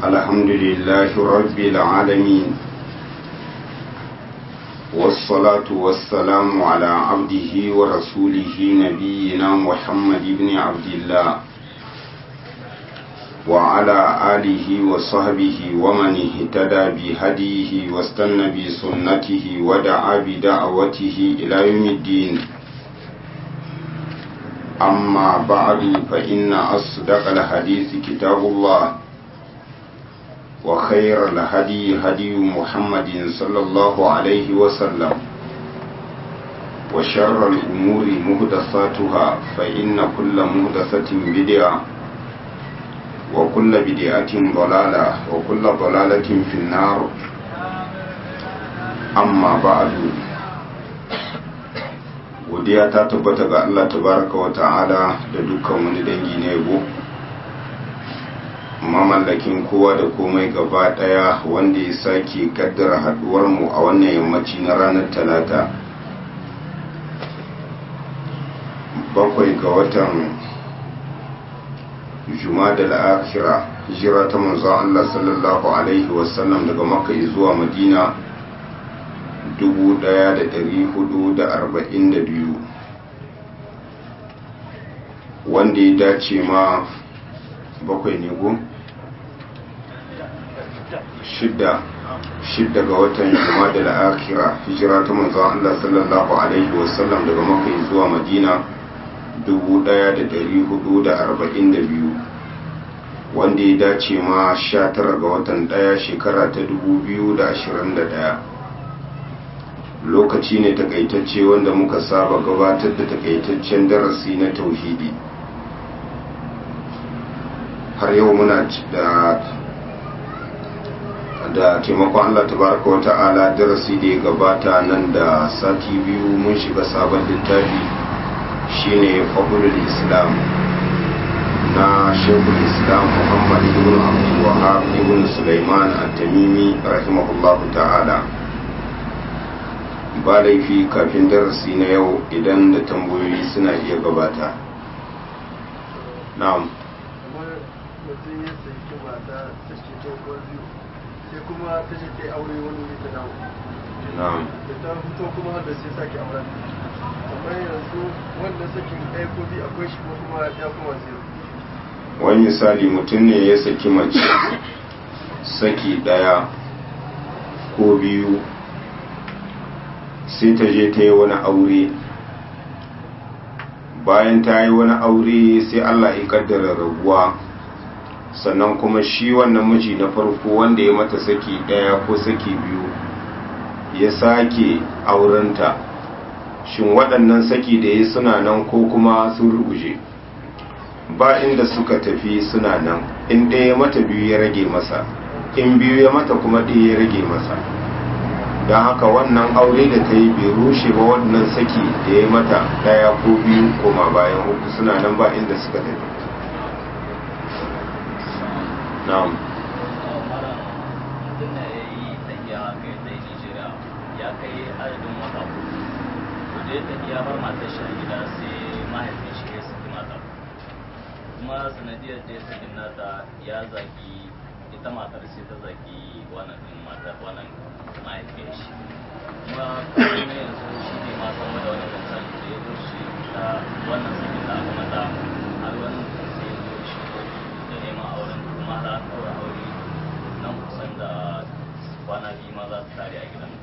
الحمد لله رب العالمين والصلاة والسلام على عبده ورسوله نبينا محمد بن عبد الله وعلى آله وصحبه ومن اهتدى بهديه واستنى بسنته ودعا بدعوته إلى يوم الدين أما بعد فإن أصدق الحديث كتاب الله وخير الهدي هدي محمد صلى الله عليه وسلم وشر الأمور مهدساتها فإن كل مهدسة بدعة وكل بدعة ضلالة وكل ضلالة في النار أما بعد godiya ta tabbata ga Allah tabaraka wa ta'ala da dukkan wani dangi na yabo mamallakin kowa da komai gaba daya wanda ya sake kaddara haduwar mu a wannan yammaci na ranar talata bakwai ga watan jumada al-akhira hijira ta manzon Allah sallallahu alaihi wasallam daga makka zuwa madina 1442 wanda ya dace ma bakwai ne go shidda shidda ga watan jumada al-akhira hijira ta manzon Allah sallallahu alaihi wasallam daga makka zuwa madina 1442 wanda ya dace ma 19 ga watan daya shekara ta 2021 lokaci ne takaitacce wanda muka saba gabatar da takaitaccen darasi na tauhidi har yau muna da da taimakon Allah tabaraka wa ta'ala darasi da ya gabata nan da sati biyu mun shiga sabon littafi shine fadlul islam na shekul islam muhammad ibn abdul wahab ibn sulaiman at-tamimi rahimahullahu ta'ala ba laifi kafin darasi na yau idan da tambayoyi suna iya gabata na'am mutum ya saki mata ta ce ta biyu sai kuma ta ce ta aure wani wuri ta dawo na'am da ta fito kuma da sai sake auren amma yanzu wanda sakin ɗaya ko biyu akwai shi ko kuma ya kuma zero wani misali mutum ne ya saki mace saki ɗaya ko biyu sai ta je ta yi wani aure bayan ta yi wani aure sai Allah ya kaddara rabuwa sannan kuma shi wannan miji na farko wanda ya mata saki daya ko saki biyu ya sake aurenta shin waɗannan saki da ya suna nan ko kuma sun ruguje ba inda suka tafi suna nan in ɗaya ya mata biyu ya rage masa in biyu ya mata kuma ɗaya ya rage masa don haka wannan aure da ta yi bai rushe ba wannan saki da ya mata daya ko biyu koma bayan uku suna nan ba inda suka tafi na'am kuma sanadiyar da ya sakin nata ya zagi ita matar sai ta zagi wannan din matar wannan mahaifiyar shi kuma kuma yanzu shi ne ma sama da wani misali da ya zo shi ta wannan sakin da aka mata har wani sai ya zo shi da neman auren kuma har an ɗaura aure nan kusan da kwana biyu ma za su tare a gidan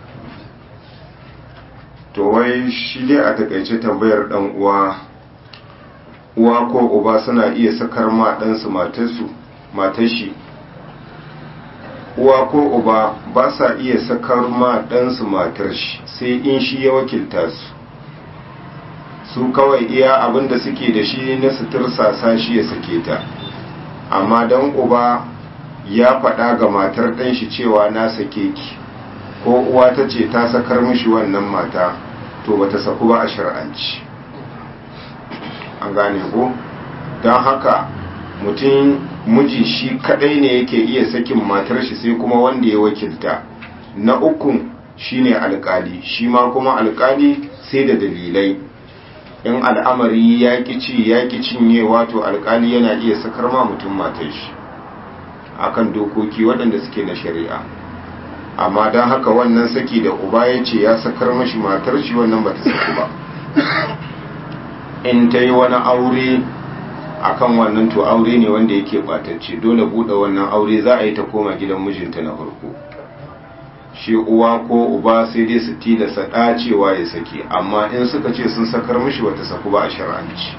to wai shi dai a takaice tambayar dan uwa uwa ko uba suna iya sakar ma ɗansu matarsu matashi uwa ko uba ba sa iya sakar ma ɗansu matar shi sai in shi ya wakilta su su kawai iya abin da suke da shi na sutursasa shi ya sake ta amma don uba ya faɗa ga matar ɗan shi cewa na sake ki ko uwa ta ce ta sakar mishi wannan mata to bata saku ba a shar'anci an gane ko don haka mutum miji shi kadai ne yake iya sakin matar shi sai kuma wanda ya wakilta na ukun shine alkali shi ma kuma alkali sai da dalilai in al'amari ya ci ya cinye wato alkali yana iya sakar ma mutum matar shi akan dokoki waɗanda suke na shari'a amma don haka wannan saki da uba ya ce ya sakar mashi matar shi wannan ba ta saku ba in ta yi wani aure akan wannan to aure ne wanda yake batacce dole buɗe wannan aure za a yi ta koma gidan mijinta na farko shi uwa ko uba sai dai su tilasa ɗacewa ya saki amma in suka ce sun sakar mishi wata saku ba a shar'anci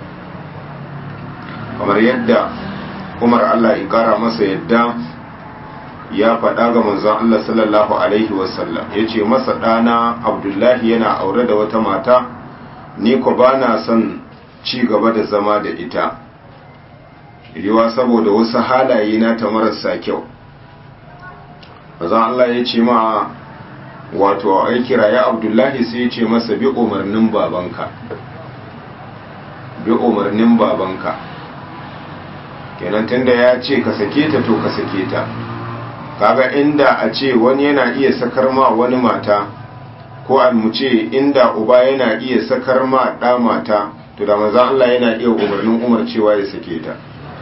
kamar yadda umar allah ya kara masa yadda ya faɗa ga manzon allah sallallahu alaihi wasallam ya ce masa ɗana abdullahi yana aure da wata mata ni ko ba na son ci gaba da zama da ita riwa saboda wasu halaye na ta marasa kyau manzon allah ya ce ma wato ai kiraye abdullahi sai ya ce masa bi umarnin babanka bi umarnin babanka kenan tunda ya ce ka sake ta to ka sake ta kaga inda a ce wani yana iya sakar ma wani mata ko an mu ce inda uba yana iya sakar ma ɗa mata to da maza Allah yana iya umarnin umar cewa ya sake ta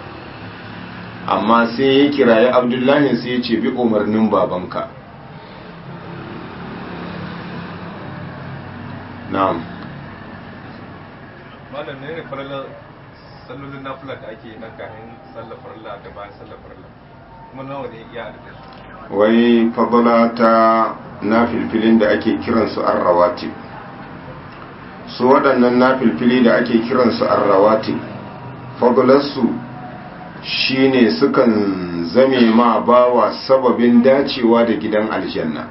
amma sai ya kiraye abdullahi sai ya ce bi umarnin babanka na'am malam ne ne farilla sallolin nafila da ake na kayan sallar farilla da bayan sallar farilla kuma nawa ne iya adadin wai fadala ta na filfilin da ake kiransu arrawati su waɗannan na filfili da ake kiransu arrawati fadalarsu shine sukan zame ma bawa sababin dacewa da gidan aljanna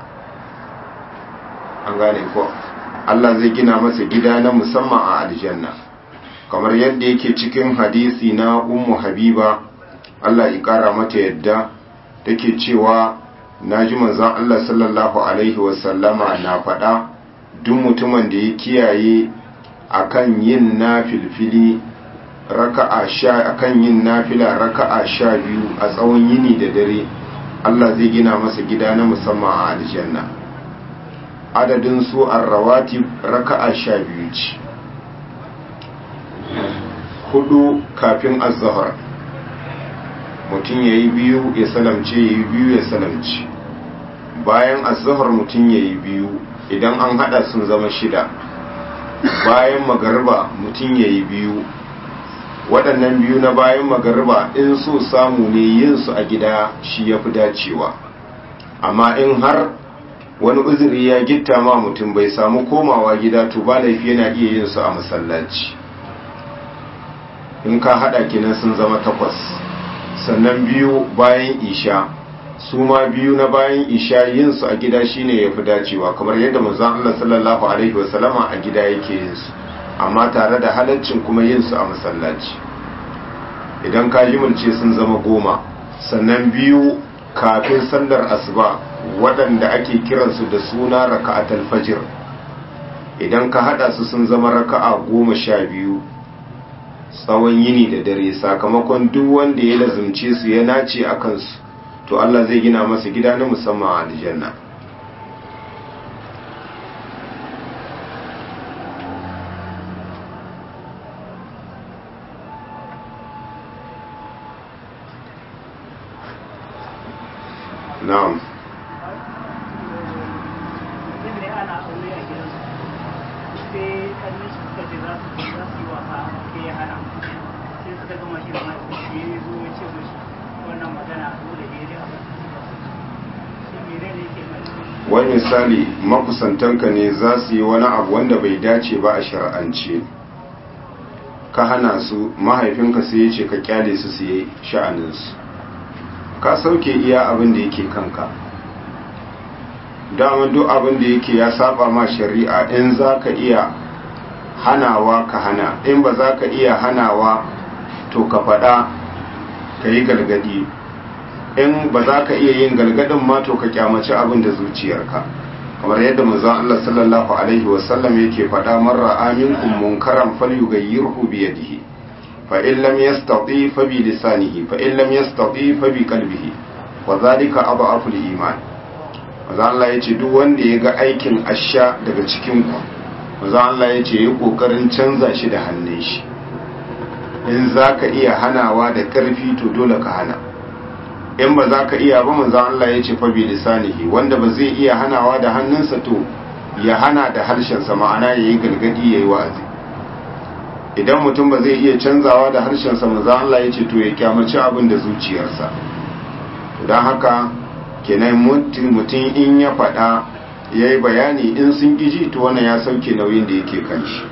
an gane ko Allah zai gina masa gida na musamman a aljanna kamar yadda yake cikin hadisi na ummu habiba Allah ya kara mata yadda take cewa naji manzon Allah sallallahu alaihi wasallama na faɗa duk mutumin da ya kiyaye akan yin nafilfili raka'a sha akan yin nafila raka'a sha biyu a tsawon yini da dare Allah zai gina masa gida na musamman a aljanna adadin su arrawati raka'a sha biyu ce hudu kafin azahar mutum ya yi biyu ya salamce ya yi biyu ya salamce bayan azahar mutum ya yi biyu idan an hada sun zama shida bayan magarba mutum ya yi biyu waɗannan biyu na bayan magarba in so samu ne yin su a gida shi ya fi dacewa amma in har wani uzuri ya gitta ma mutum bai samu komawa gida to ba laifi yana iya yin su a masallaci in ka hada kinan sun zama takwas sannan biyu bayan isha su ma biyu na bayan isha yin su a gida shine ya fi dacewa kamar yadda manzon Allah sallallahu alaihi wasallama a gida yake yin su amma tare da halaccin kuma yin su a masallaci idan ka jimilce sun zama goma sannan biyu kafin sallar asuba waɗanda ake kiransu da suna raka'atul fajr idan ka hada su sun zama raka'a goma sha biyu tsawon yini da dare sakamakon duk wanda ya lazumce su ya nace a kansu to Allah zai gina masa gida na musamman a aljanna na'am wani misali makusantanka ne za su yi wani abu wanda bai dace ba a shar'ance ka hana su mahaifinka sai ya ce ka kyale su su yi sha'aninsu ka sauke iya abin da yake kanka dama duk abin da yake ya saba ma shari'a in za ka iya hanawa ka hana in ba za ka iya hanawa to ka faɗa ka yi galgadi in ba za ka iya yin galgadin ma to ka kyamaci abin da zuciyarka kamar yadda manzon Allah sallallahu alaihi wasallam yake faɗa marra aminkum munkaran falyughayyirhu bi yadihi fa in lam yastati fa bi lisanihi fa in lam yastati fa bi qalbihi wa zalika adhafu al-iman manzon Allah yace duk wanda ya ga aikin asha daga cikin ku manzon Allah yace yi kokarin canza shi da hannun shi in zaka iya hanawa da karfi to dole ka hana in ba za ka iya ba manzo Allah ya ce fa bi lisanihi wanda ba zai iya hanawa da hannunsa to ya hana da harshensa ma'ana yayi galgadi yayi wa'azi idan mutum ba zai iya canzawa da harshensa manzo Allah ya ce to ya kyamaci abin da zuciyarsa don haka kenan mutum in ya faɗa ya yi bayani in sun ƙiji to wannan ya sauke nauyin da yake kan shi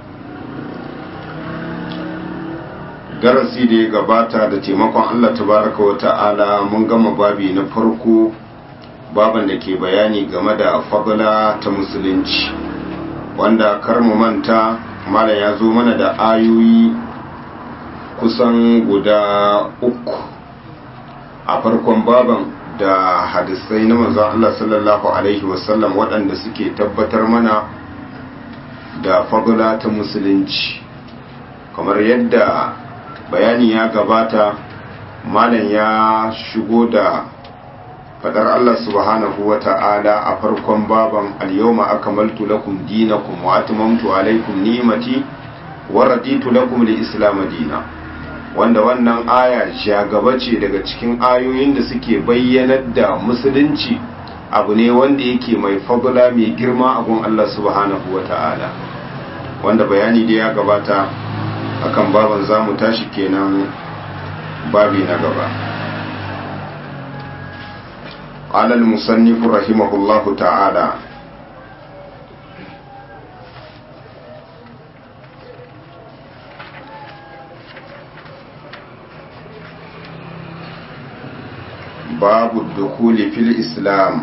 darasi da ya gabata da taimakon Allah tabaraka wa ta'ala mun gama babi na farko baban da ke bayani game da fadla ta musulunci wanda kar mu manta malam ya zo mana da ayoyi kusan guda uku a farkon baban da hadisai na manzon Allah sallallahu alaihi wasallam waɗanda suke tabbatar mana da fadla ta musulunci kamar yadda bayani ya gabata malam ya shigo da fadar Allah subhanahu wa ta'ala a farkon baban al-yawma akmaltu lakum dinakum wa atmamtu alaykum ni'mati wa raditu lakum al-islam dinan wanda wannan aya shagaba ce daga cikin ayoyin da suke bayyanar da musulunci abu ne wanda yake mai fadula mai girma a gun Allah subhanahu wa ta'ala wanda bayani da ya gabata akan baban za mu tashi kenan babi na gaba قال المصنف رحمه الله تعالى باب الدخول في الإسلام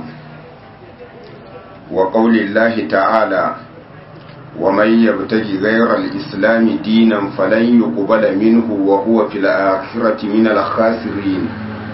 وقول الله تعالى ومن يبتغي غير الإسلام دينا فلن يقبل منه وهو في الآخرة من الخاسرين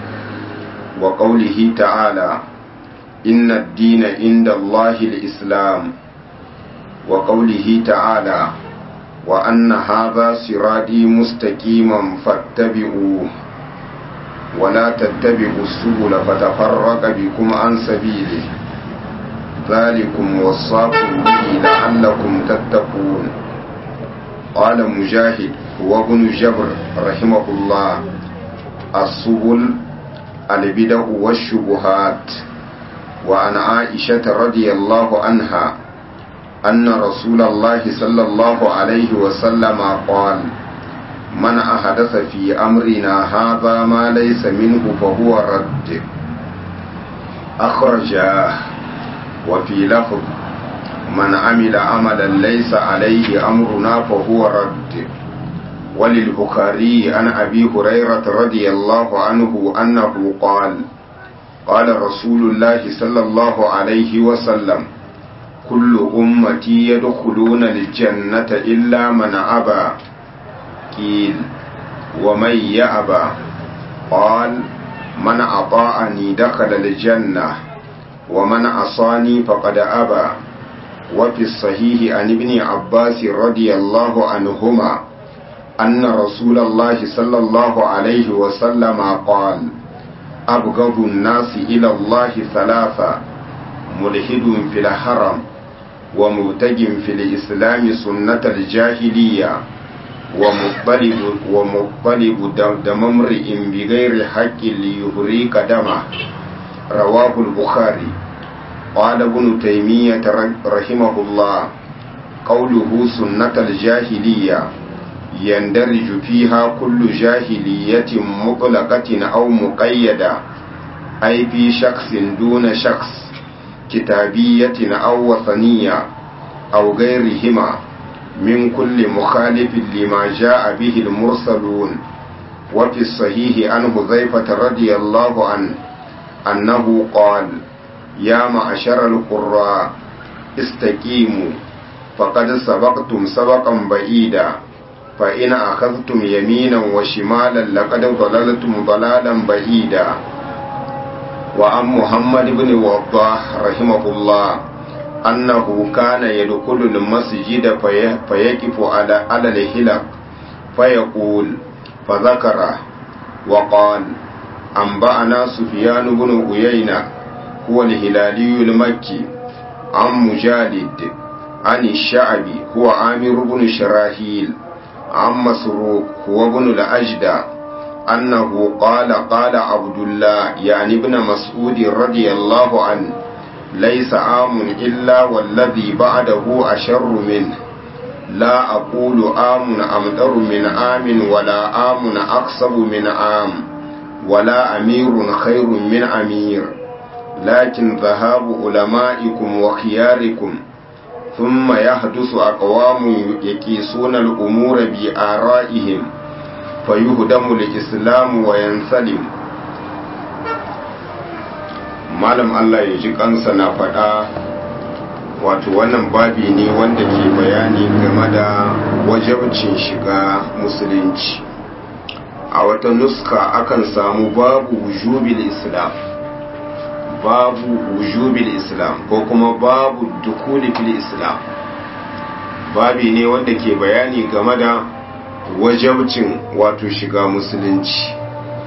وقوله تعالى إن الدين عند الله الإسلام وقوله تعالى وأن هذا صراطي مستقيما فاتبعوه ولا تتبعوا السبل فتفرق بكم عن سبيله ذلكم وصاكم به لعلكم تتقون قال مجاهد هو ابن جبر رحمه الله السبل البدع والشبهات وعن عائشة رضي الله عنها أن رسول الله صلى الله عليه وسلم قال من أحدث في أمرنا هذا ما ليس منه فهو رد أخرجاه وفي لفظ من عمل عملا ليس عليه أمرنا فهو رد وللبخاري عن أبي هريرة رضي الله عنه أنه قال قال رسول الله صلى الله عليه وسلم كل أمتي يدخلون الجنة إلا من أبى قيل ومن يأبى قال من أطاعني دخل الجنة ومن عصاني فقد أبى وفي الصحيح عن ابن عباس رضي الله عنهما أن رسول الله صلى الله عليه وسلم قال أبغض الناس إلى الله ثلاثة ملحد في الحرم ومبتج في الإسلام سنة الجاهلية ومطلب ومطلب دم امرئ بغير حق ليهريك دمه رواه البخاري قال ابن تيمية رحمه الله قوله سنة الجاهلية يندرج فيها كل جاهلية مطلقة أو مقيدة أي في شخص دون شخص كتابية أو وثنية أو غيرهما من كل مخالف لما جاء به المرسلون وفي الصحيح عن حذيفة رضي الله عنه أنه قال يا معشر القراء استقيموا فقد سبقتم سبقا بعيدا فإن أخذتم يمينا وشمالا لقد ضللتم ضلالا بعيدا وعن محمد بن وضاح رحمه الله أنه كان يدخل المسجد في فيقف على على الهلك فيقول فذكره وقال أنبأنا سفيان بن عيينة هو الهلالي المكي عن مجالد عن الشعبي هو عامر بن شراحيل عن مسروق هو ابن الأجدى أنه قال قال عبد الله يعني ابن مسعود رضي الله عنه ليس عام إلا والذي بعده أشر منه لا أقول عام أمطر من عام ولا عام أقصب من عام ولا أمير خير من أمير لكن ذهاب علمائكم وخياركم ثم يحدث أقوام يقيسون الأمور بآرائهم فيهدم الإسلام وينسلم malam Allah ya ji kansa na faɗa wato wannan babi ne wanda ke bayani game da wajabcin shiga musulunci a wata nuska akan samu babu wujubil islam babu wujubil islam ko kuma babu dukuli fil islam babi ne wanda ke bayani game da wajabcin wato shiga musulunci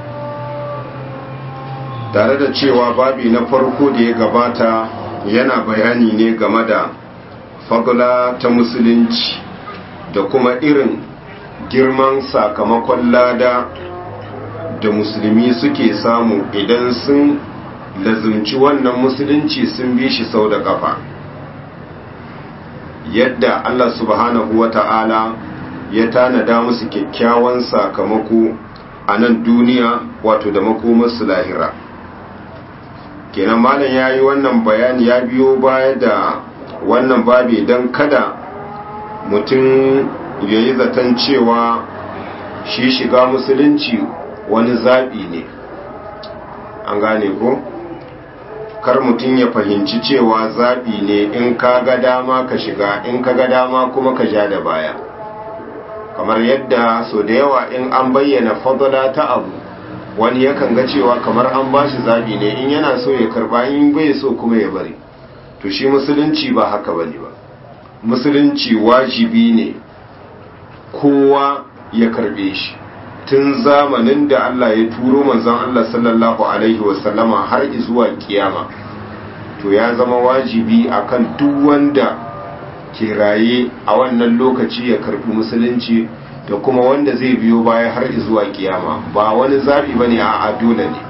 tare da cewa babi na farko da ya gabata yana bayani ne game da fagula ta musulunci da kuma irin girman sakamakon lada da musulmi suke samu idan sun lazumci wannan musulunci sun bi shi sau da kafa yadda Allah subhanahu wa ta'ala ya tanada musu kyakkyawan sakamako a nan duniya wato da makomarsu lahira kenan malam ya yi wannan bayani ya biyo baya da wannan babi don kada mutum ya yi zaton cewa shi shiga musulunci wani zaɓi ne an gane ko kar mutum ya fahimci cewa zaɓi ne in ka ga dama ka shiga in ka ga dama kuma ka ja da baya kamar yadda so da yawa in an bayyana fadala ta abu wani yakan ga cewa kamar an ba shi zaɓi ne in yana so ya karba in bai so kuma ya bari to shi musulunci ba haka bane ba musulunci wajibi ne kowa ya karbe shi tun zamanin da Allah ya turo manzon Allah sallallahu alaihi wasallama har zuwa kiyama to ya zama wajibi akan duk wanda ke raye a wannan lokaci ya karbi musulunci da kuma wanda zai biyo baya har zuwa kiyama ba wani zabi bane a dole ne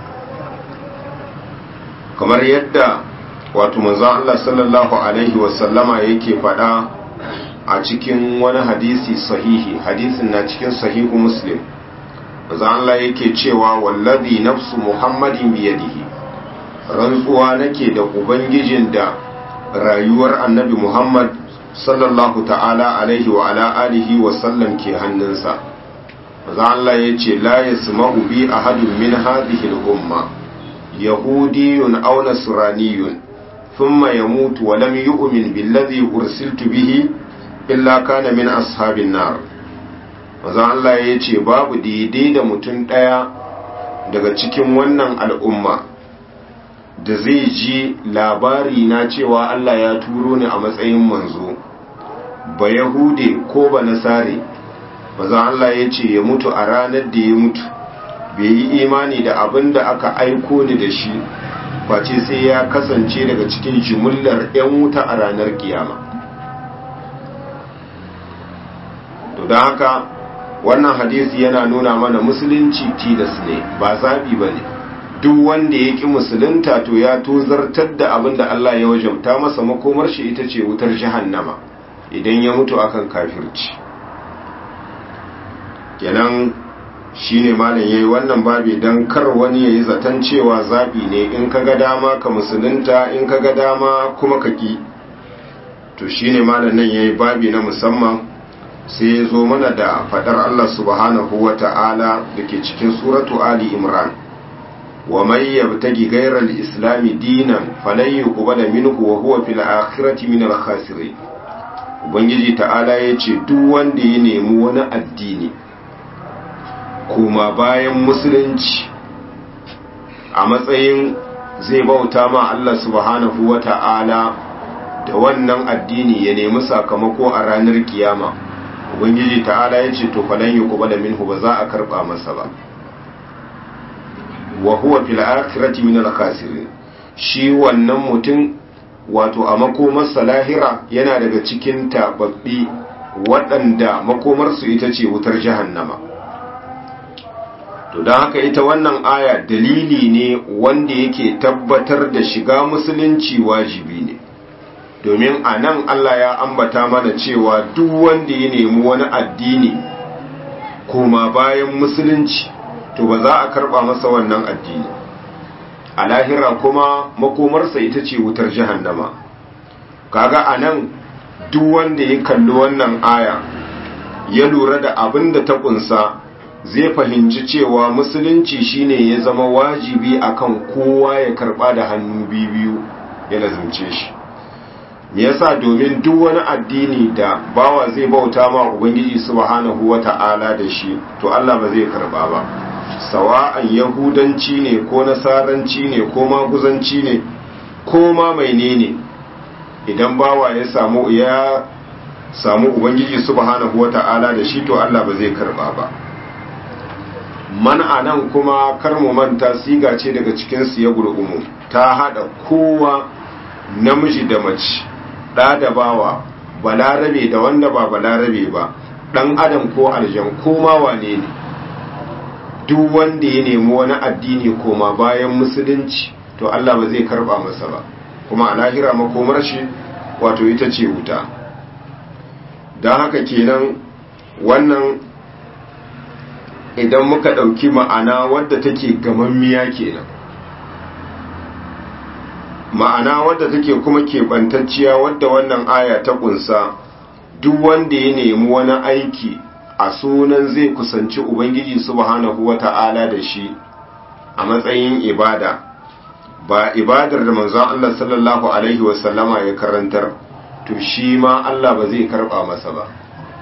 kamar yadda wato manzon Allah sallallahu alaihi wasallama yake faɗa a cikin wani hadisi sahihi hadisin na cikin sahihu muslim manzon Allah yake cewa wallazi nafsu muhammadin biyadihi rantsuwa nake da ubangijin da rayuwar annabi muhammad sallallahu ta'ala alaihi wa ala alihi wa sallam ke hannunsa manzon Allah yace la yasma'u bi ahadin min hadhihi al-umma yahudiyun aw nasraniyun ثم يموت ولم يؤمن بالذي أرسلت به إلا كان من أصحاب النار maza Allah ya ce babu daidai da mutum ɗaya daga cikin wannan al'umma da zai ji labari na cewa Allah ya turo ni a matsayin manzo ba yahude ko ba nasare maza Allah ya ce ya mutu a ranar da ya mutu bai yi imani da abin da aka aiko ni da shi face sai ya kasance daga cikin jimillar 'yan wuta a ranar kiyama to don haka wannan hadisi yana nuna mana musulunci tilas ne ba zaɓi ba ne duk wanda ya ƙi musulunta to ya tozartar da abin da Allah ya wajabta masa makomar shi ita ce wutar jahannama idan ya mutu akan kafirci kenan shi ne malam ya yi wannan babi don kar wani ya yi zaton cewa zaɓi ne in ka ga dama ka musulunta in ka ga dama kuma ka ƙi to shi ne malam nan ya yi babi na musamman sai ya zo mana da faɗar Allah subhanahu wa ta'ala da ke cikin suratu Ali Imran wa mai yabtagi gairar islami dinan falan yuqbala minhu wa huwa fil akhirati min al khasirin ubangiji ta'ala ya ce duk wanda ya nemi wani addini kuma bayan musulunci a matsayin zai bauta ma Allah subhanahu wa ta'ala da wannan addini ya nemi sakamako a ranar kiyama ubangiji ta'ala ya ce to falan yi kuma da minhu ba za a karba masa ba wa huwa fil akhirati min al khasirin shi wannan mutum wato a makomarsa lahira yana daga cikin tababbi waɗanda makomarsu ita ce wutar jahannama to don haka ita wannan aya dalili ne wanda yake tabbatar da shiga musulunci wajibi ne domin a nan Allah ya ambata mana cewa duk wanda ya nemi wani addini koma bayan musulunci to ba za a karba masa wannan addini a lahira kuma makomarsa ita ce wutar jahannama kaga a nan duk wanda ya kalli wannan aya ya lura da abin da ta kunsa zai fahimci cewa musulunci shine ya zama wajibi akan kowa ya karba da hannu biyu ya lazimce shi me yasa domin duk wani addini da bawa zai bauta ma ubangiji subhanahu wata'ala da shi to Allah ba zai karba ba sawa'an yahudanci ne ko nasaranci ne ko maguzanci ne ko ma menene idan bawa ya samu ya samu ubangiji subhanahu wata'ala da shi to Allah ba zai karba ba man'a nan kuma kar mu manta siga ce daga cikin su ya gurgumu ta hada kowa namiji da mace da da bawa balarabe da wanda ba balarabe ba dan adam ko aljan ko ma wane ne duk wanda ya nemi wani addini koma bayan musulunci to Allah ba zai karba masa ba kuma a lahira makomar shi wato ita ce wuta don haka kenan wannan idan muka ɗauki ma'ana wadda take gamammiya kenan ma'ana wadda take kuma keɓantacciya wadda wannan aya ta ƙunsa duk wanda ya nemi wani aiki a sunan zai kusanci ubangiji subhanahu wata'ala da shi a matsayin ibada ba ibadar da manzon Allah sallallahu alaihi wasallama ya karantar to shi ma Allah ba zai karba masa ba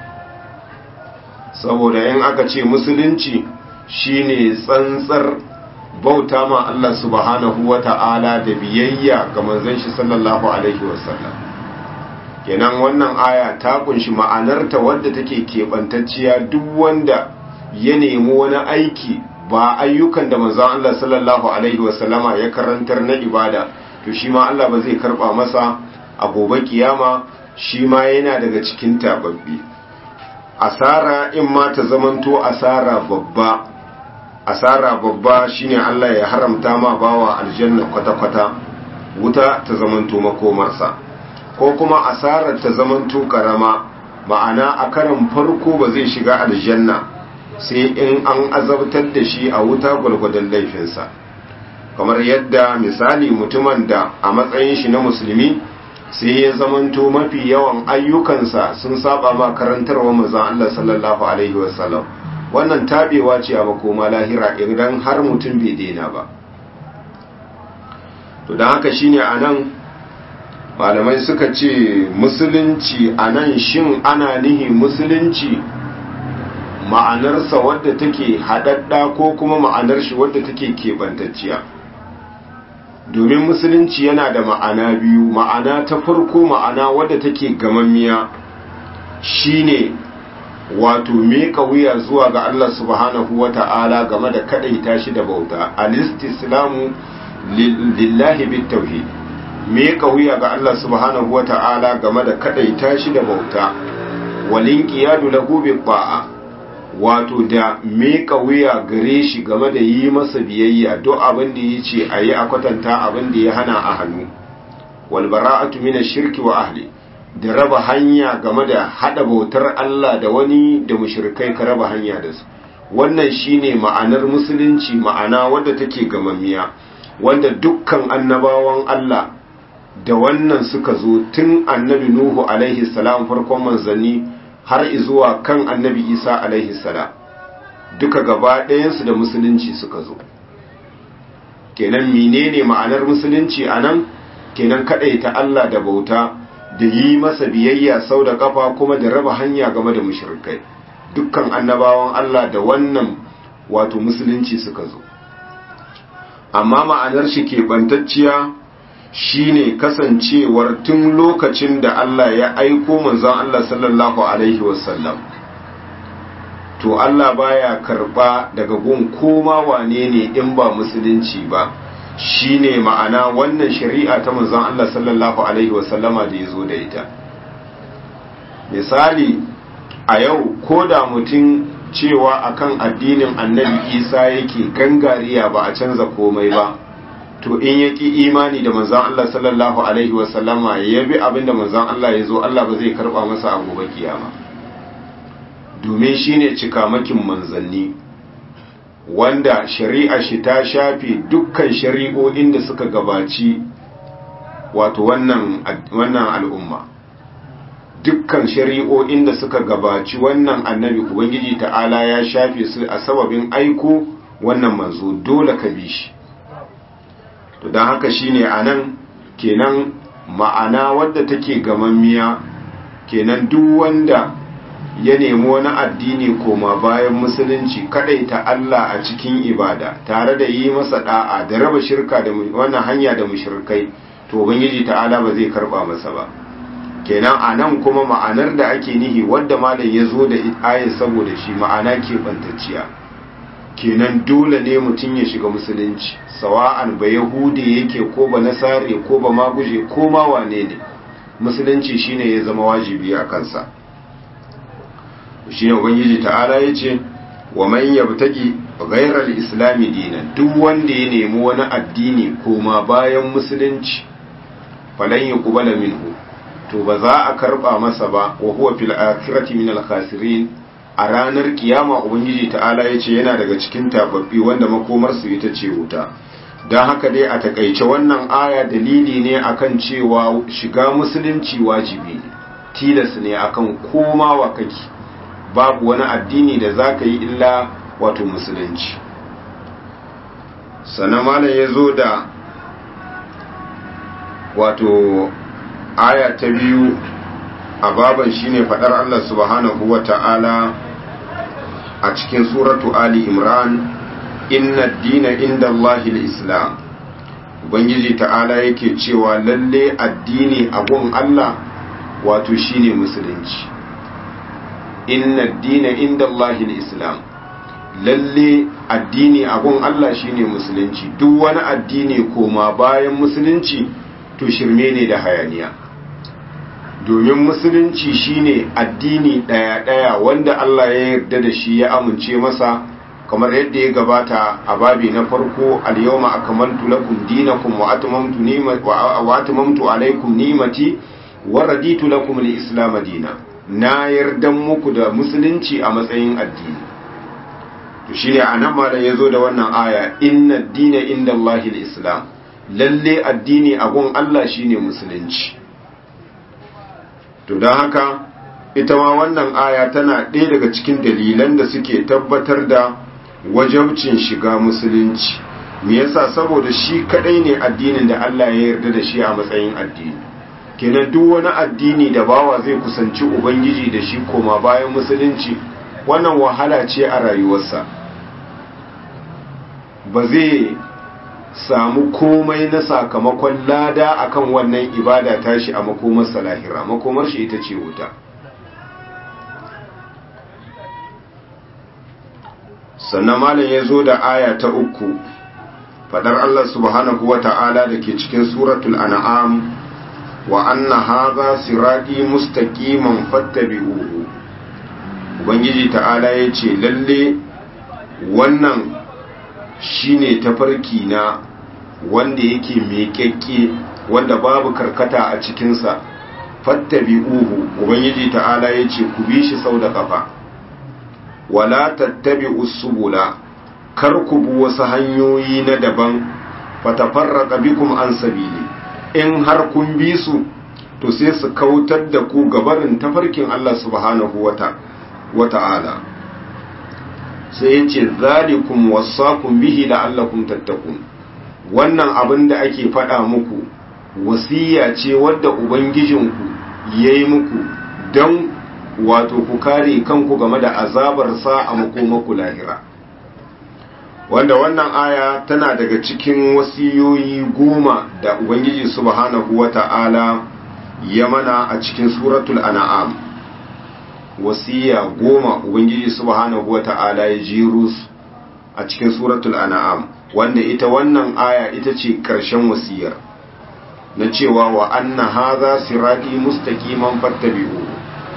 saboda in aka ce musulunci shine tsantsar bauta ma Allah subhanahu wata'ala da biyayya ga manzon shi sallallahu alaihi wasallam kenan wannan aya ta kunshi ma'anarta wadda take keɓantacciya duk wanda ya nemi wani aiki ba ayyukan da manzon Allah sallallahu alaihi wasallama ya karantar na ibada to shi ma Allah ba zai karba masa a gobe kiyama shi ma yana daga cikin tababbi asara in ma ta zamanto asara babba asara babba shine Allah ya haramta ma bawa aljanna kwata-kwata wuta ta zamanto makomarsa ko kuma asarar ta zamanto karama ma'ana a karan farko ba zai shiga aljanna sai in an azabtar da shi a wuta gwalgwadon laifinsa kamar yadda misali mutumin da a matsayin shi na musulmi sai ya zamanto mafi yawan ayyukansa sun saba ma karantarwa manzon Allah sallallahu alaihi wasallam wannan tabewa ce a makoma lahira idan har mutum bai daina ba to dan haka shine anan malamai suka ce musulunci anan shin ana nihi musulunci ma'anarsa wadda take haɗaɗɗa ko kuma ma'anar shi wadda take keɓantacciya domin musulunci yana da ma'ana biyu ma'ana ta farko ma'ana wadda take gamammiya shine wato meka wuya zuwa ga Allah subhanahu wata'ala game da kadaita shi da bauta al-istislamu lillahi bit-tauhid meka wuya ga Allah subhanahu wata'ala game da kadaita shi da bauta walin qiyadu lahu bi-ta'a wato da meka wuya gare shi game da yi masa biyayya duk abin da ya ce a yi a kwatanta abin da ya hana a hannu walbara'atu mina shirki wa ahli da raba hanya game da hada bautar Allah da wani da mushrikai ka raba hanya da su wannan shine ma'anar musulunci ma'ana wadda take gamammiya wanda dukkan annabawan Allah da wannan suka zo tun annabi Nuhu alaihi salam farkon manzanni har izuwa kan annabi isa alaihi salam duka gaba ɗayansu da musulunci suka zo kenan menene ma'anar musulunci a nan kenan ta Allah da bauta da yi masa biyayya sau da kafa kuma da raba hanya game da mushrikai dukkan annabawan Allah da wannan wato musulunci suka zo amma ma'anar shi keɓantacciya shine kasancewar tun lokacin da Allah ya aiko manzon Allah sallallahu alaihi wasallam to Allah baya karba daga gun koma wane ne in ba musulunci ba shine ma'ana wannan shari'a ta manzon Allah sallallahu alaihi wasallama da yazo da ita misali a yau ko da mutum cewa akan addinin annabi isa yake gangariya ba a canza komai ba to in ya ƙi imani da manzan Allah sallallahu alaihi wasallama ya bi abin da manzan Allah ya zo Allah ba zai karɓa masa a gobe kiyama domin shi ne cikamakin manzanni wanda shari'a shi ta shafe dukkan shari'o'in da suka gabaci wato wannan al'umma dukkan shari'o'in da suka gabaci wannan annabi ubangiji ta'ala ya shafe su a sababin aiko wannan manzo dole ka bi shi to don haka shine anan kenan ma'ana wadda take gamammiya kenan duk wanda ya nemi wani addini koma bayan musulunci ta Allah a cikin ibada tare da yi masa da'a da raba shirka da wannan hanya da mushrikai to ubangiji ta'ala ba zai karba masa ba kenan anan kuma ma'anar da ake nihi wadda malam ya zo da ayat saboda shi ma'ana ke bantacciya kenan dole ne mutum ya shiga musulunci sawa'an ba yahudi yake ko ba nasare ko ba maguje ko ma wane ne musulunci shine ya zama wajibi a kansa shine ubangiji ta'ala yace wa man yabtaqi ghayra al-islam dinan duk wanda ya nemi wani addini koma bayan musulunci falan yuqbala minhu to ba za a karba masa ba wa huwa fil akhirati min al-khasirin a ranar kiyama ubangiji ta'ala ya ce yana daga cikin tababbi wanda makomarsu ita ce wuta don haka dai a takaice wannan aya dalili ne akan cewa shiga musulunci wajibi ne tilas ne akan koma wa kake babu wani addini da za ka yi illa wato musulunci sannan malam ya zo da wato aya ta biyu a baban shine fadar Allah subhanahu wa ta'ala a cikin suratu Ali Imran inna dina inda Allahil Islam Ubangiji ta'ala yake cewa lalle addini abun Allah wato shine musulunci inna dina inda Allahil Islam lalle addini abun Allah shine musulunci duk wani addini koma bayan musulunci to shirme ne da hayaniya domin musulunci shine addini ɗaya-ɗaya wanda Allah ya yarda da shi ya amince masa kamar yadda ya gabata a babi na farko al-yawma akmaltu lakum dinakum wa atmamtu ni'mati wa atmamtu alaykum ni'mati wa raditu lakum al-islam dinan na yarda muku da musulunci a matsayin addini to shine anan ma da yazo da wannan aya inna ad-dina inda Allahi al-islam lalle addini a gun Allah shine musulunci to don haka ita ma wannan aya tana ɗaya daga cikin dalilan da suke tabbatar da wajabcin shiga musulunci me yasa saboda shi kadai ne addinin da Allah ya yarda da shi a matsayin addini kenan duk wani addini da bawa zai kusanci ubangiji da shi koma bayan musulunci wannan wahala ce a rayuwarsa ba zai samu komai na sakamakon lada akan wannan ibada tashi a makomar salahira makomar shi ita ce wuta sannan malam ya zo da aya ta uku fadar Allah subhanahu wa ta'ala da ke cikin suratul an'am wa anna hadha sirati mustaqiman fattabi'uhu ubangiji ta'ala yace lalle wannan shine tafarki na wanda yake miƙaƙƙe wanda babu karkata a cikinsa fattabi'uhu ubangiji ta'ala yace ku bi shi sau da kafa wala tattabi'u subula kar ku bi wasu hanyoyi na daban fatafarraqa bikum an sabili in har kun bi su to sai su kautar da ku gabarin tafarkin Allah subhanahu wata'ala sai yace zalikum wasaqum bihi la'allakum tattaqun wannan abin da ake faɗa muku wasiya ce wadda ubangijinku yayi muku don wato ku kare kanku game da azabarsa a makomaku lahira wanda wannan aya tana daga cikin wasiyoyi goma da ubangiji subhanahu wata'ala ya mana a cikin suratul an'am wasiya goma ubangiji subhanahu wata'ala ya jiru a cikin suratul an'am wanda ita wannan aya ita ce ƙarshen wasiyar na cewa wa anna hadha sirati mustaqiman fattabi'u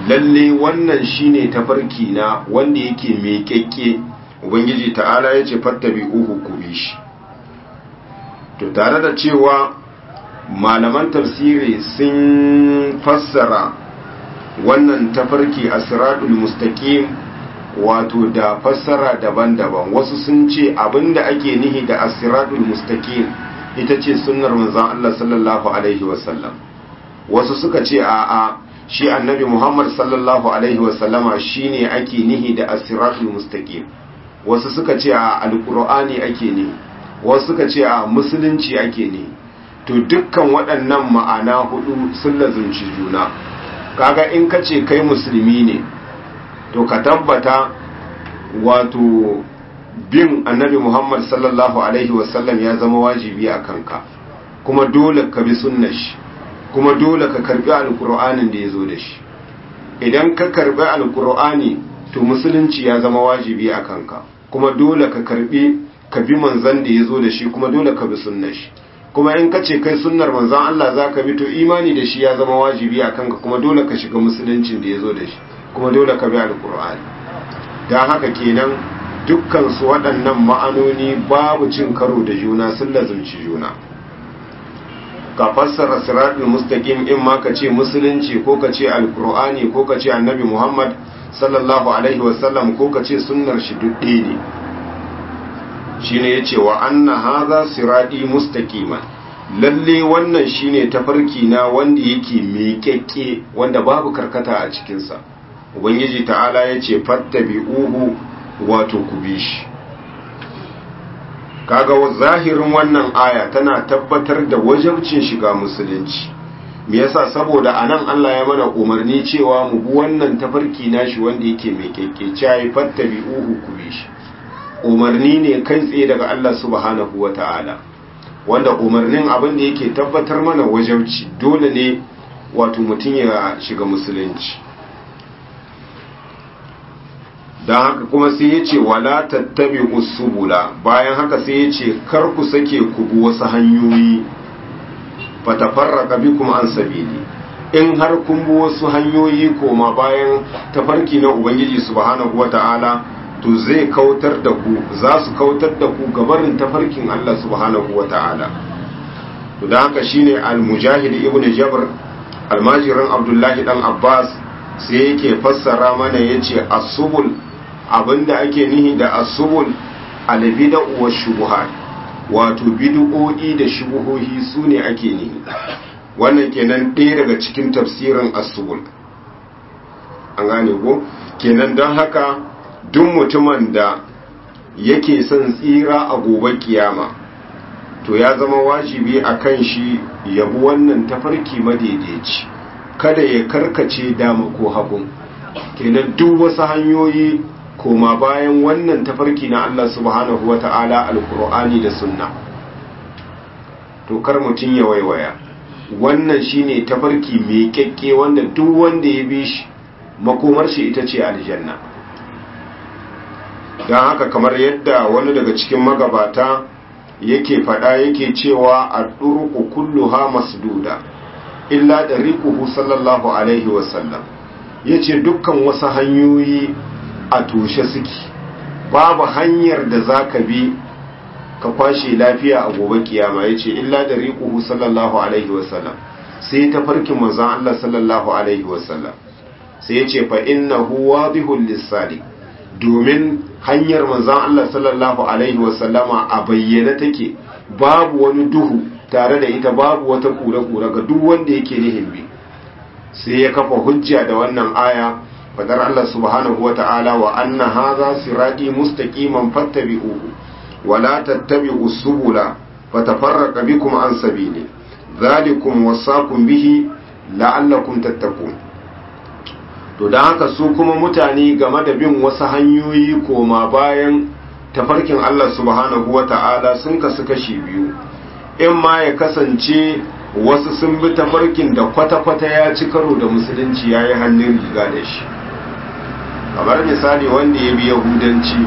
lalle wannan shine tafarki na wanda yake meƙeƙe ubangiji ta'ala ya ce fattabi'uhu ku bi shi to tare da cewa malaman tafsiri sun fassara wannan tafarki a siratul mustaqim wato da fassara daban-daban wasu sun ce abinda ake nihi da asiratul mustaqim ita ce sunnar manzon Allah sallallahu alaihi wasallam wasu suka ce a'a shi annabi Muhammad sallallahu alaihi wasallama shine ake nihi da asiratul mustaqim wasu suka ce a alqur'ani ake nihi wasu suka ce a musulunci ake nihi to dukkan waɗannan ma'ana hudu sun lazunci juna kaga in ka ce kai musulmi ne to ka tabbata wato bin annabi Muhammad sallallahu alaihi wasallam ya zama wajibi a kanka kuma dole ka bi sunnar shi kuma dole ka karbi alkur'anin da ya zo da shi idan ka karbi alkur'ani to musulunci ya zama wajibi a kanka kuma dole ka karbi ka bi manzan da ya zo da shi kuma dole ka bi sunnar shi kuma in ka ce kai sunnar manzan Allah za ka bi to imani da shi ya zama wajibi a kanka kuma dole ka shiga musuluncin da ya zo da shi kuma dole ka bi alkur'ani don haka kenan dukkan su waɗannan ma'anoni babu cin karo da juna sun lazumci juna ka fassara siratul mustaqim in ma ka ce musulunci ko ka ce alkur'ani ko ka ce annabi muhammad sallallahu alaihi wasallam ko ka ce sunnar shi dudde ne shine yace wa anna hadha sirati mustaqiman lalle wannan shine tafarki na wanda yake miƙeƙe wanda babu karkata a cikin sa ubangiji ta'ala yace fattabi'uhu wato ku bi shi kaga zahirin wannan aya tana tabbatar da wajabcin shiga musulunci me yasa saboda anan Allah ya mana umarni cewa mu bi wannan tafarki nashi wanda yake mai kekkece ya fattabi'uhu ku bi shi umarni ne kai tsaye daga Allah subhanahu wata'ala wanda umarnin abin da yake tabbatar mana wajabci dole ne wato mutum ya shiga musulunci don haka kuma sai ya ce wala tattabi usubula bayan haka sai ya ce kar ku sake ku bi wasu hanyoyi fatafarraka bikum an sabili in har kun bi wasu hanyoyi koma bayan tafarki na ubangiji subhanahu wata'ala to zai kautar da ku za su kautar da ku gabarin tafarkin Allah subhanahu wata'ala to da haka shine al-mujahid ibn jabr almajirin abdullahi dan abbas sai yake fassara mana yace as-subul abinda ake nihi da asubul albida wa shubuhat wato bid'o'i da shubuhohi sune ake nihi wannan kenan ɗaya daga cikin tafsirin asubul an gane ko kenan don haka duk mutumin da yake son tsira a gobe kiyama to ya zama wajibi a kan shi yabi wannan tafarki madaidaici kada ya karkace dama ko hagun kenan duk wasu hanyoyi koma bayan wannan tafarki na Allah subhanahu wa ta'ala alkur'ani da sunna to kar mutum ya waiwaya wannan shine tafarki mai kyakke wanda duk wanda ya bi shi makomar shi ita ce aljanna don haka kamar yadda wani daga cikin magabata yake fada yake cewa a ɗurku kulluha masduda illa da rikuhu sallallahu alaihi wasallam ya ce dukkan wasu hanyoyi a toshe suke babu hanyar da za ka bi ka kwashe lafiya a gobe kiyama ya ce illa da riƙuhu sallallahu alaihi wasallam sai ta farkin manzan Allah sallallahu alaihi wasallam sai ya ce fa inna huwa bihul lissali domin hanyar manzan Allah sallallahu alaihi wasallama a bayyana take babu wani duhu tare da ita babu wata kura-kura ga duk wanda yake nihin bi sai ya kafa hujja da wannan aya fadar Allah subhanahu wa ta'ala wa anna hadha sirati mustaqiman fattabi'uhu wa la tattabi'u subula fatafarraqa bikum an sabili dhalikum wasaqum bihi la'allakum tattaqun to dan haka su kuma mutane game da bin wasu hanyoyi koma bayan tafarkin Allah subhanahu wa ta'ala sun kasu kashi biyu in ma ya kasance wasu sun bi tafarkin da kwata-kwata ya ci karo da musulunci ya yi hannun riga da shi kamar misali wanda ya bi yahudanci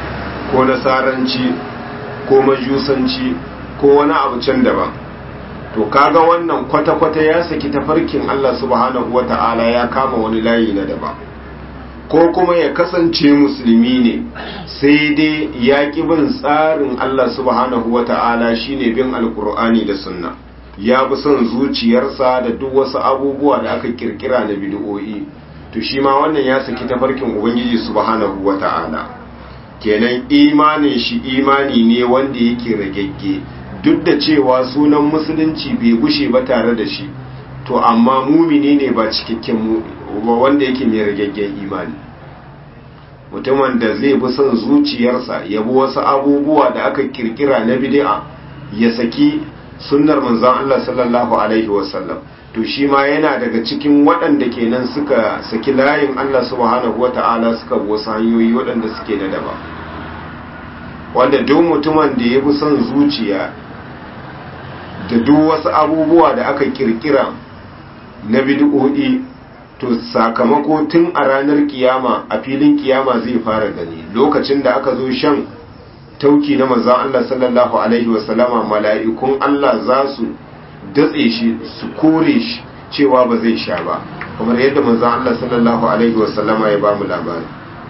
ko nasaranci ko majusanci ko wani abu can daban to kaga wannan kwata-kwata ya saki tafarkin Allah subhanahu wata'ala ya kama wani layi na daba ko kuma ya kasance musulmi ne sai dai ya ƙi bin tsarin Allah subhanahu wata'ala shine bin alkur'ani da sunna ya bi son zuciyarsa da duk wasu abubuwa da aka kirkira na bid'o'i to shi ma wannan ya saki tafarkin ubangiji subhanahu wata'ala kenan imanin shi imani ne wanda yake ragegge duk da cewa sunan musulunci bai gushe ba tare da shi to amma mumini ne ba cikakken wanda yake mai rageggen imani mutumin da zai bi son zuciyarsa ya bi wasu abubuwa da aka kirkira na bid'a ya saki sunnar manzon Allah sallallahu alaihi wasallam to shi ma yana daga cikin waɗanda kenan suka saki layin Allah subhanahu wata'ala suka bi wasu hanyoyi waɗanda suke na daba wanda duk mutumin da ya bi son zuciya da duk wasu abubuwa da aka kirkira na bid'o'i to sakamako tun a ranar kiyama a filin kiyama zai fara gani lokacin da aka zo shan tauki na manzon Allah sallallahu alaihi wasallama mala'ikun Allah za su datse shi su kore shi cewa ba zai sha ba kamar yadda manzon Allah sallallahu alaihi wasallama ya ba mu labari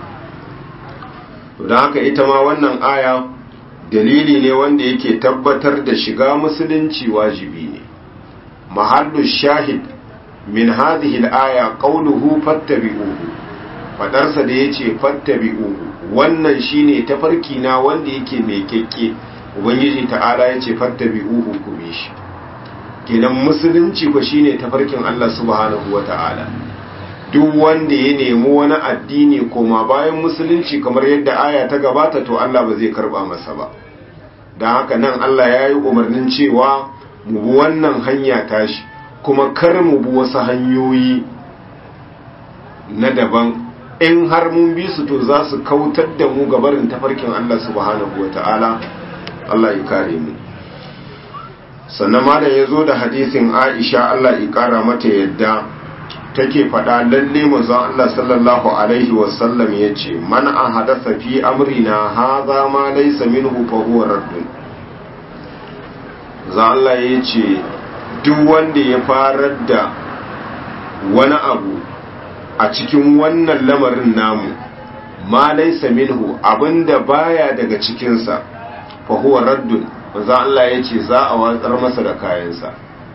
don haka ita ma wannan aya dalili ne wanda yake tabbatar da shiga musulunci wajibi ne mahallu shahid min hadhihi al-aya qawluhu fattabi'uhu fadarsa da yace fattabi'uhu wannan shine tafarki na wanda yake mai kekke ubangiji ta'ala yace fattabi'uhu ku bi shi kenan musulunci ko shine tafarkin Allah subhanahu wata'ala duk wanda ya nemi wani addini koma bayan musulunci kamar yadda aya ta gabata to Allah ba zai karba masa ba don haka nan Allah ya yi umarnin cewa mu bi wannan hanya tashi kuma kar mu bi wasu hanyoyi na daban in har mun bi su to za su kautar da mu gabarin tafarkin Allah subhanahu wa ta'ala Allah ya kare mu sannan malam ya zo da hadisin Aisha Allah ya kara mata yadda take faɗa lalle manzon Allah sallallahu alaihi wasallam yace man ahadasa fi amrina hadha ma laysa minhu fa huwa raddun za Allah yace duk wanda ya farar da wani abu a cikin wannan lamarin namu ma laysa minhu abinda baya daga cikinsa fa huwa raddun manzo Allah yace za a watsar masa da kayansa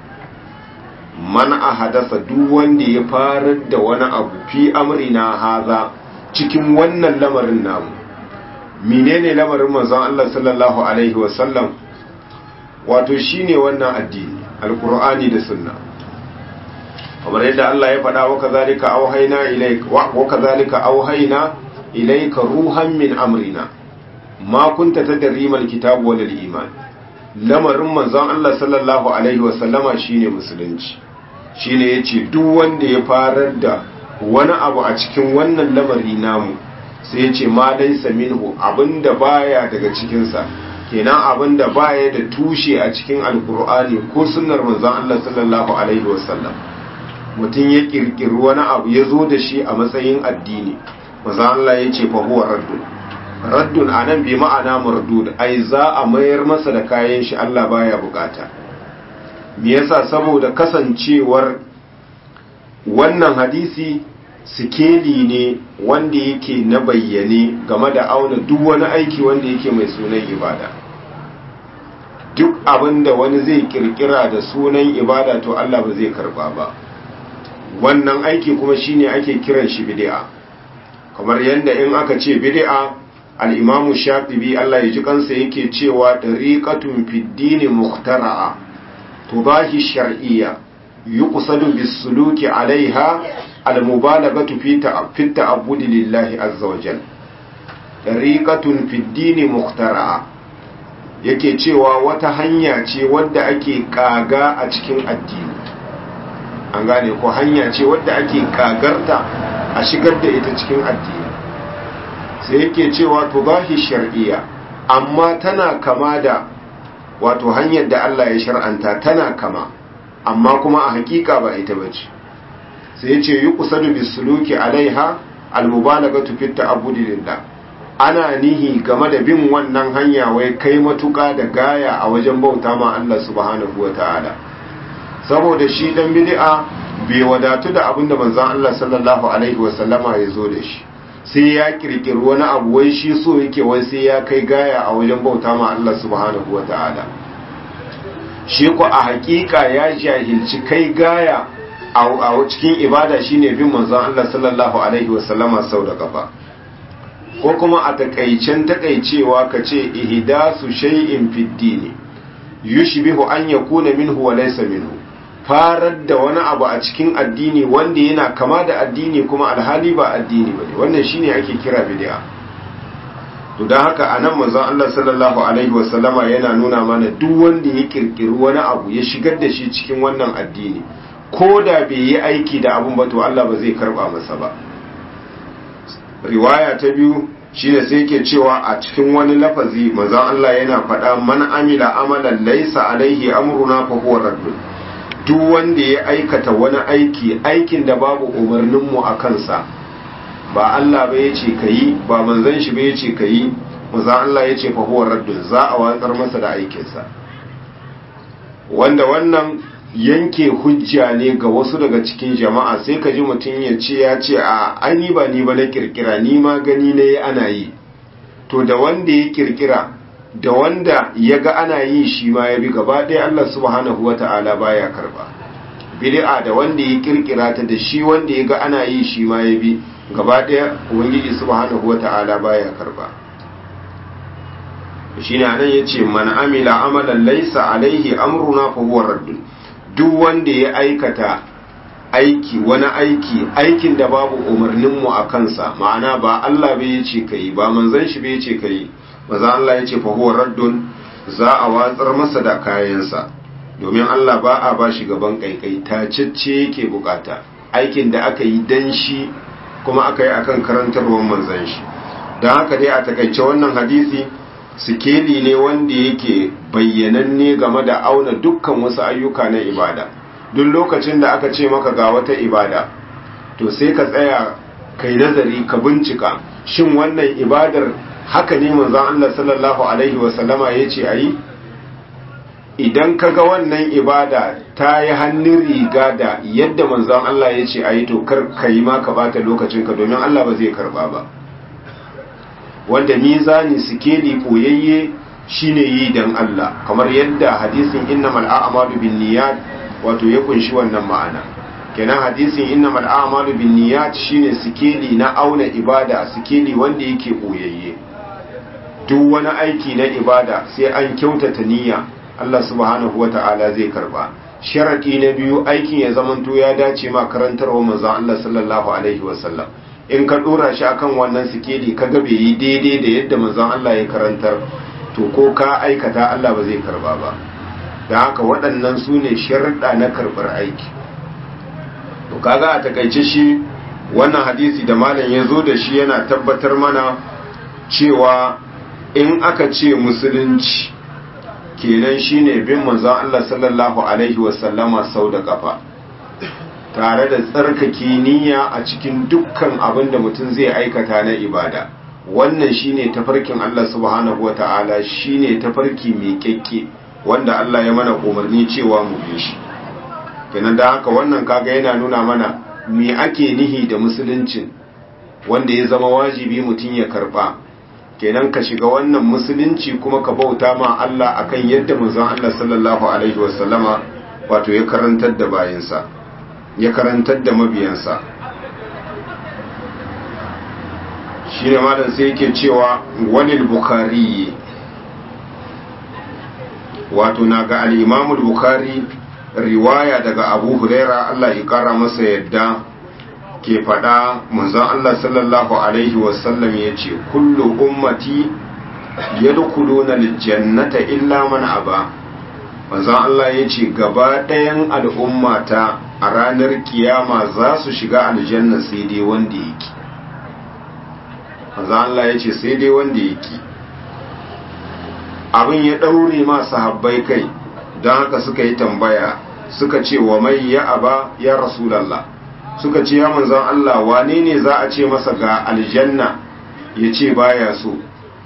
man a hadasa duk wanda ya farar da wani abu fi amrina haza cikin wannan lamarin namu menene lamarin manzon Allah sallallahu alaihi wasallam wato shine wannan addini alqur'ani da sunna kamar yadda Allah ya faɗa wa kazalika auhayna ilayka wa kazalika auhayna ilayka ruhan min amrina ma kunta tadri mal kitab wal iman lamarin manzon Allah sallallahu alaihi wasallama shine musulunci shine yace duk wanda ya farar da wani abu a cikin wannan lamari namu sai yace ma laysa minhu abinda baya daga cikin sa kenan abinda baya da tushe a cikin alkur'ani ko sunnar manzon Allah sallallahu alaihi wasallam mutum ya kirkiri wani abu ya zo da shi a matsayin addini manzon Allah yace fa huwa raddun raddun anan bi ma'ana mardud ai za a mayar masa da kayan shi Allah baya bukata me yasa saboda kasancewar wannan hadisi sikeli ne wanda yake na bayyane game da auna duk wani aiki wanda yake mai sunan ibada duk abinda wani zai kirkira da sunan ibada to Allah ba zai karba ba wannan aiki kuma shine ake kiran shi bid'a kamar yadda in aka ce bid'a al-imamu shafi'i Allah ya ji kansa yake cewa tariqatun fid din muhtara'a tubahi shar'iyya yuqsadu bis-suluki 'alayha al-mubalaghatu fi ta'abbudi lillahi azza wa jalla tariqatun fid din muhtara'a yake cewa wata hanya ce wadda ake kaga a cikin addini an gane ko hanya ce wadda ake kagarta a shigar da ita cikin addini sai yake cewa tubahi shar'iyya amma tana kama da wato hanyar da Allah ya shar'anta tana kama amma kuma a hakika ba ita bace sai yace yuqsadu bisuluki alaiha almubalaghatu fi ta'abbudi lillah ana nihi game da bin wannan hanya wai kai matuka da gaya a wajen bauta ma Allah subhanahu wataala saboda shi dan bid'a bai wadatu da abinda manzon Allah sallallahu alaihi wasallama ya zo da shi sai ya kirkiri wani abu wai shi so yake wai sai ya kai gaya a wajen bauta ma Allah subhanahu wataala shi ko a hakika ya jahilci kai gaya a cikin ibada shine bin manzon Allah sallallahu alaihi wasallama sau da kafa ko kuma a takaicen takaicewa kace ihdasu shay'in fid dini yushbihu an yakuna minhu wa laysa minhu farar da wani abu a cikin addini wanda yana kama da addini kuma alhali ba addini bane wannan shine ake kira bid'a to dan haka anan manzon Allah sallallahu alaihi wasallama yana nuna mana duk wanda ya kirkiri wani abu ya shigar da shi cikin wannan addini ko da bai yi aiki da abun ba to Allah ba zai karba masa ba riwaya ta biyu shine sai yake cewa a cikin wani lafazi manzon Allah yana faɗa man amila amalan laysa alaihi amruna fa huwa raddun duk wanda ya aikata wani aiki aikin da babu umarnin mu a kansa ba Allah ba yace kayi ba manzon shi ba yace kayi manzon Allah yace fa huwa raddun za a watsar masa da aikinsa wanda wannan yanke hujja ne ga wasu daga cikin jama'a sai ka ji mutum ya ce ya ce a ani ba ni ba na kirkira ni ma gani na yi ana yi to da wanda ya kirkira da wanda ya ga ana yi shi ma ya bi gaba ɗaya Allah subhanahu wa ta'ala baya karba bid'a da wanda ya kirkira ta da shi wanda ya ga ana yi shi ma ya bi gaba ɗaya ubangiji subhanahu wa ta'ala baya karba shine anan yace man amila amalan laysa alaihi amruna fa huwa raddun duk wanda ya aikata aiki wani aiki aikin da babu umarninmu a kansa ma'ana ba Allah bai yace kai ba manzon shi bai yace kai maza Allah yace fa huwa raddun za a watsar masa da kayansa domin Allah ba a bashi gaban kaikai tacecce yake bukata aikin da aka yi dan shi kuma aka yi akan karantarwar manzon shi don haka dai a takaice wannan hadisi sikeli ne wanda yake bayyananne game da auna dukkan wasu ayyuka na ibada duk lokacin da aka ce maka ga wata ibada to sai ka tsaya kai nazari ka bincika shin wannan ibadar haka ne manzon Allah sallallahu alaihi wasallama yace ayi idan ka ga wannan ibada ta yi hannun riga da yadda manzon Allah yace ayi to kar ka yi ma ka bata lokacin ka domin Allah ba zai karba ba wanda mizani sikeli koyayye shine yi dan Allah kamar yadda hadisin innamal a'malu binniyat wato ya kunshi wannan ma'ana kenan hadisin innamal a'malu binniyat shine sikeli na auna ibada sikeli wanda yake koyayye duk wani aiki na ibada sai an kyautata niyya Allah subhanahu wata'ala zai karba sharadi na biyu aikin ya zamanto ya dace ma karantarwa manzon Allah sallallahu alaihi wasallam in ka dora shi akan wannan sikeli ka ga bai yi daidai da yadda manzon Allah ya karantar to ko ka aikata Allah ba zai karba ba da haka waɗannan su ne sharuɗa na karɓar aiki to kaga a takaice shi wannan hadisi da malam ya zo da shi yana tabbatar mana cewa in aka ce musulunci kenan shine bin manzon Allah sallallahu alaihi wasallama sau da kafa tare da tsarkake niyya a cikin dukkan abin da mutum zai aikata na ibada wannan shine tafarkin Allah subhanahu wata'ala shine tafarki mai kyakke wanda Allah ya mana umarni cewa mu bi shi kenan da haka wannan kaga yana nuna mana me ake nihi da musuluncin wanda ya zama wajibi mutum ya karba kenan ka shiga wannan musulunci kuma ka bauta ma Allah akan yadda manzon Allah sallallahu alaihi wasallama wato ya karantar da bayinsa ya karantar da mabiyansa shi ne malam sai yake cewa walil bukari wato na ga al'imamul bukari riwaya daga abu huraira Allah ya kara masa yadda ke fada manzon Allah sallallahu alaihi wasallam ya ce kullu ummati yadkhuluna aljannata illa man aba manzon Allah ya ce gaba ɗayan al'ummata a ranar kiyama za su shiga aljanna sai dai wanda yake manzon Allah ya ce sai dai wanda yake abin ya ɗaure ma sahabbai kai don haka suka yi tambaya suka ce wa mai ya aba ya rasulallah suka ce ya manzon Allah wane ne za a ce masa ga aljanna ya ce baya so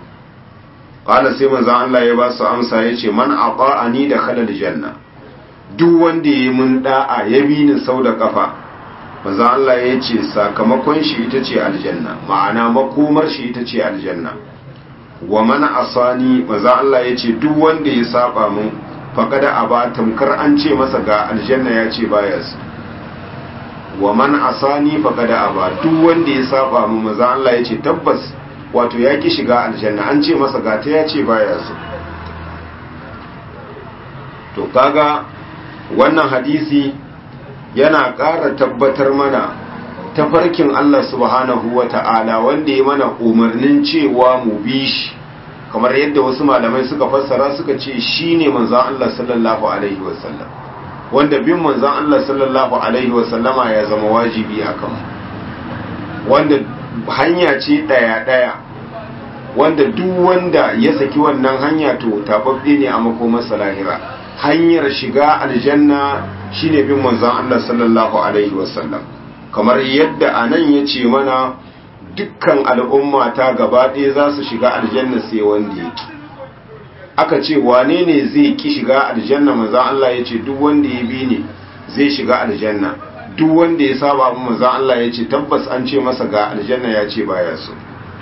ƙala sai manzon Allah ya ba su amsa ya ce man ni da khalal janna duk wanda ya mun da'a ya bi ni sau da kafa manzon Allah ya ce sakamakon shi ita ce aljanna ma'ana makomar shi ita ce aljanna wa man asani manzon Allah ya ce duk wanda ya saba mun faqada aba tamkar an ce masa ga aljanna ya ce baya su wa man asani faqada aba duk wanda ya saba mun manzon Allah ya ce tabbas wato ya ki shiga aljanna an ce masa ga ta ya ce baya su to kaga wannan hadisi yana ƙara tabbatar mana tafarkin Allah subhanahu wa ta'ala wanda ya mana umarnin cewa mu bi shi kamar yadda wasu malamai suka fassara suka ce shi ne manzan Allah sallallahu Alaihi wasallam wanda bin manzan Allah sallallahu Alaihi wasallama ya zama wajibi a kan wanda hanya ce ɗaya-ɗaya wanda duk wanda ya saki wannan hanya to tababbe ne a makomarsa lahira hanyar shiga aljanna shine bin manzon Allah sallallahu alaihi wasallam kamar yadda anan yace mana dukkan al'umma ta gaba ɗaya za su shiga aljanna sai wanda yake aka ce wane ne zai ki shiga aljanna manzon Allah yace duk wanda ya bi ne zai shiga aljanna duk wanda ya saba manzon Allah yace tabbas an ce masa ga aljanna ya ce baya so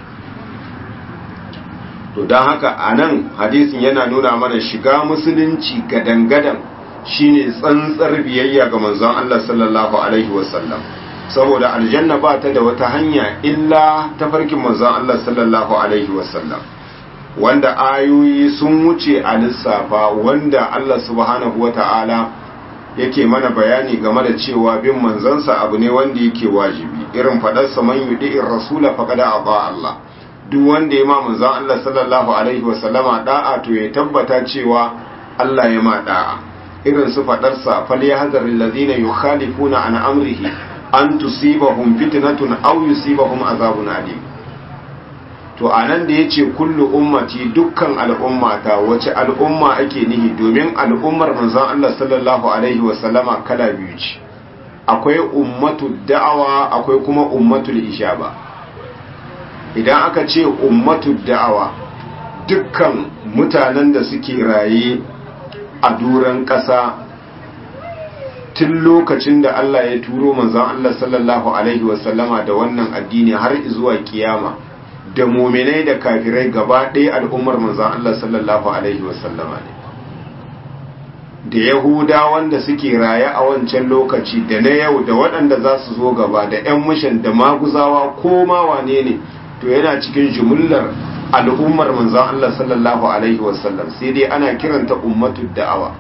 to don haka a nan hadisin yana nuna mana shiga musulunci gadan-gadan shine tsantsar biyayya ga manzon Allah sallallahu alaihi wasallam saboda aljanna ba ta da wata hanya illa ta farkin manzon Allah sallallahu alaihi wasallam wanda ayoyi sun wuce a lissafa wanda Allah subhanahu wata'ala yake mana bayani game da cewa bin manzansa abu ne wanda yake wajibi irin faɗarsa man yudi'ir rasula faqad aba Allah duk wanda ya ma manzon Allah sallallahu alaihi wasallama da'a to ya tabbata cewa Allah ya ma da'a irin su fadarsa falyahzar alladhina yukhalifuna an amrihi an tusibahum fitnatun aw yusibahum azabun alim to anan da yace kullu ummati dukkan al'ummata wace al'umma ake nihi domin al'ummar manzon Allah sallallahu alaihi wasallama kala biyu ce akwai ummatu da'awa akwai kuma ummatul ijaba idan aka ce ummatu da'awa dukkan mutanen da suke raye a duran ƙasa tun lokacin da Allah ya turo manzon Allah sallallahu alaihi wasallama da wannan addini har zuwa kiyama da muminai da kafirai gaba ɗaya al'ummar manzon Allah sallallahu alaihi wasallama ne da yahuda wanda suke raye a wancan lokaci da na yau da waɗanda za su zo gaba da 'yan mishan da maguzawa ko ma wane ne to yana cikin jumullar al'ummar manzon Allah sallallahu alaihi wasallam sai dai ana kiranta ummatu da'awa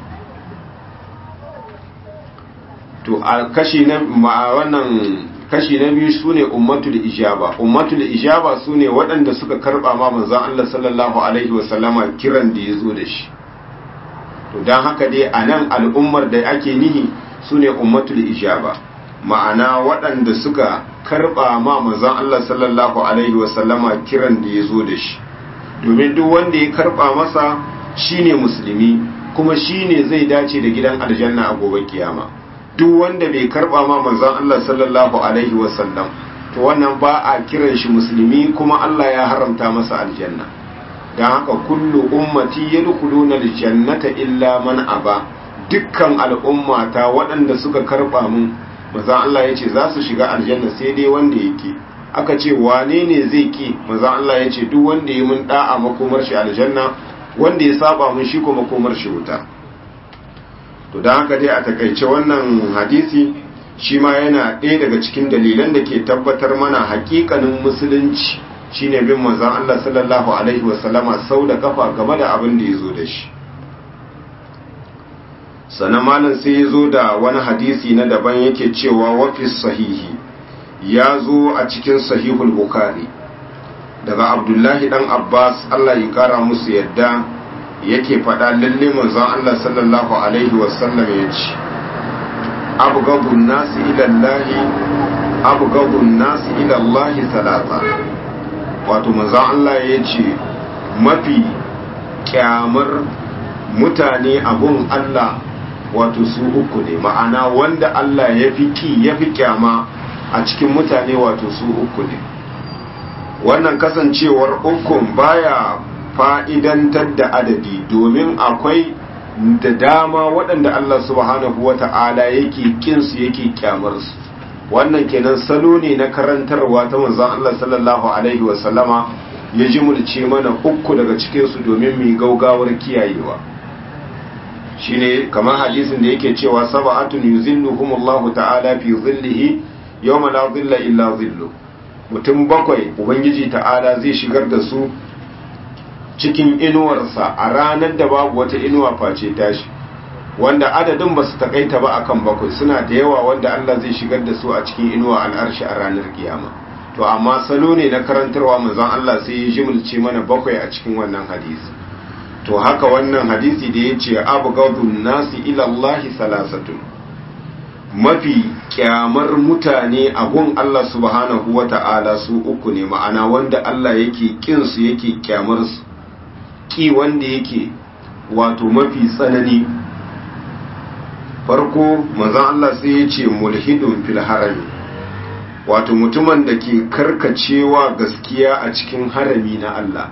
to a kashi na wannan kashi na biyu sune ummatul ijaba ummatul ijaba sune waɗanda suka karba ma manzon Allah sallallahu alaihi wasallama kiran da yazo da shi to dan haka dai anan al'ummar da ake nihi sune ummatul ijaba ma'ana waɗanda suka karɓa ma manzon Allah sallallahu alaihi wasallama kiran da ya zo da shi domin duk wanda ya karɓa masa shine musulmi kuma shine zai dace da gidan aljanna a gobe kiyama duk wanda bai karɓa ma manzon Allah sallallahu alaihi wasallam to wannan ba a kiran shi musulmi kuma Allah ya haramta masa aljanna dan haka kullu ummati yadkhuluna aljannata illa man aba dukkan al'ummata waɗanda suka karɓa mun manzan Allah ya ce za su shiga aljanna sai dai wanda yake aka ce wane ne zai ki manzan Allah ya ce duk wanda ya mun da'a makomar shi aljanna wanda ya saba mun shi ko makomar shi wuta to don haka dai a takaice wannan hadisi shi ma yana ɗaya daga cikin dalilan da ke tabbatar mana hakikanin musulunci shine bin manzan Allah sallallahu alaihi wasallama sau da kafa game da abin da ya zo da shi sannan malam sai ya zo da wani hadisi na daban yake cewa wafi sahihi ya zo a cikin sahihul bukari daga abdullahi dan abbas allah ya kara musu yadda yake faɗa lalle manzon allah sallallahu alaihi wasallam ya ce abgabun nasi ilallahi abgabun nasi ilallahi talata wato manzon allah ya ce mafi kyamar mutane abun allah wato su uku ne ma'ana wanda Allah ya fi ki ya fi kyama a cikin mutane wato su uku ne wannan kasancewar ukun baya fa'idantar da adadi domin akwai da dama waɗanda Allah subhanahu wata'ala yake kinsu yake kyamarsu wannan kenan salo ne na karantarwa ta manzon Allah sallallahu alaihi wasallama ya jimulce mana uku daga cikinsu domin mu gaugawar kiyayewa shine kamar hadisin da yake cewa sab'atun yuzilluhumullahu ta'ala fi zillihi yawma la zilla illa zillu mutum bakwai ubangiji ta'ala zai shigar da su cikin inuwarsa a ranar da babu wata inuwa face tashi wanda adadin ba su takaita ba akan bakwai suna da yawa wanda Allah zai shigar da su a cikin inuwa al'arshi a ranar kiyama to amma salo ne na karantarwa manzon Allah sai ya jimulce mana bakwai a cikin wannan hadisi to haka wannan hadisi da ya ce abgadun nasi ila Allah salasatun mafi kyamar mutane a gun Allah subhanahu wa ta'ala su uku ne ma'ana wanda Allah yake kinsu yake kyamar su ki wanda yake wato mafi tsanani farko manzon Allah sai ya ce mulhidun fil harami wato mutumin da ke karkacewa gaskiya a cikin harami na Allah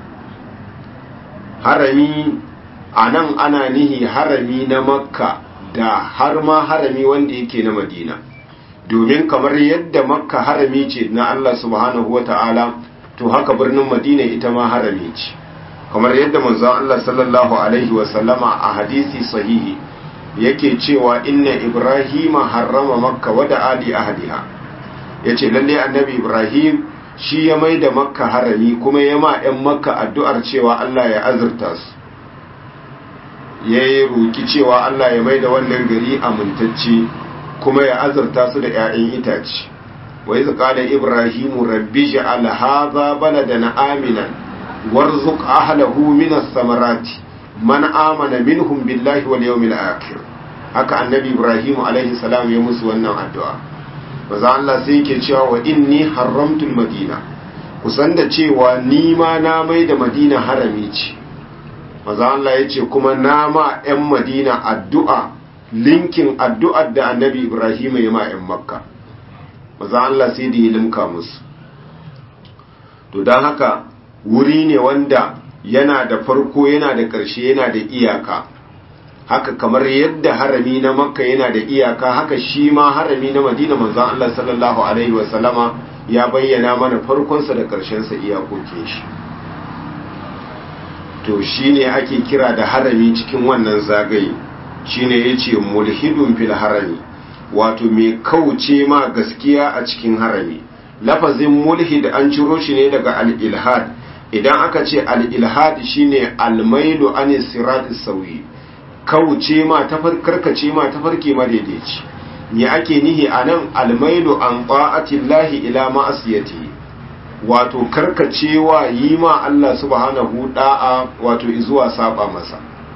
harami a nan ana nihi harami na makka da har ma harami wanda yake na madina domin kamar yadda makka harami ce na Allah subhanahu wa ta'ala to haka birnin madina ita ma harami ce kamar yadda manzon Allah sallallahu alaihi wasallama a hadisi sahihi yake cewa inna ibrahima harrama makka wa da ali ahliha yace lalle annabi ibrahim shi ya mai da makka harami kuma ya ma 'yan makka addu'ar cewa Allah ya azurta su ya yi roki cewa Allah ya mai da wannan gari amintacce kuma ya azurta su da 'ya'yan itace wa yi da ibrahimu rabbi ja'al hadha baladan aminan warzuq ahlahu min as-samarati man amana minhum billahi wal yawmil akhir haka annabi ibrahimu alaihi salam ya musu wannan addu'a maza Allah sai yake cewa wa inni haramtul madina kusan da cewa ni ma na mai da madina harami ce maza Allah ya ce kuma na ma 'yan madina addu'a linkin addu'ar da annabi ibrahim ya ma 'yan makka maza Allah sai da ya limka musu to don haka wuri ne wanda yana da farko yana da ƙarshe yana da iyaka haka kamar yadda harami na makka yana da iyaka haka shi ma harami na madina manzan Allah sallallahu alaihi wasallama ya bayyana mana farkonsa da ƙarshensa iyakokin shi to shi ne ake kira da harami cikin wannan zagaye shi ne ya ce mulhidun fil harami wato mai kauce ma gaskiya a cikin harami lafazin mulhid an ciro shi ne daga al-ilhad idan aka ce al-ilhad shine al-mailu an sirat sauyi kauce ma karkace ma tafarki madaidaici me ake nihi anan almailu an ta'atillahi ila ma'asiyati wato karkacewa yi ma Allah subhanahu da'a wato zuwa saba masa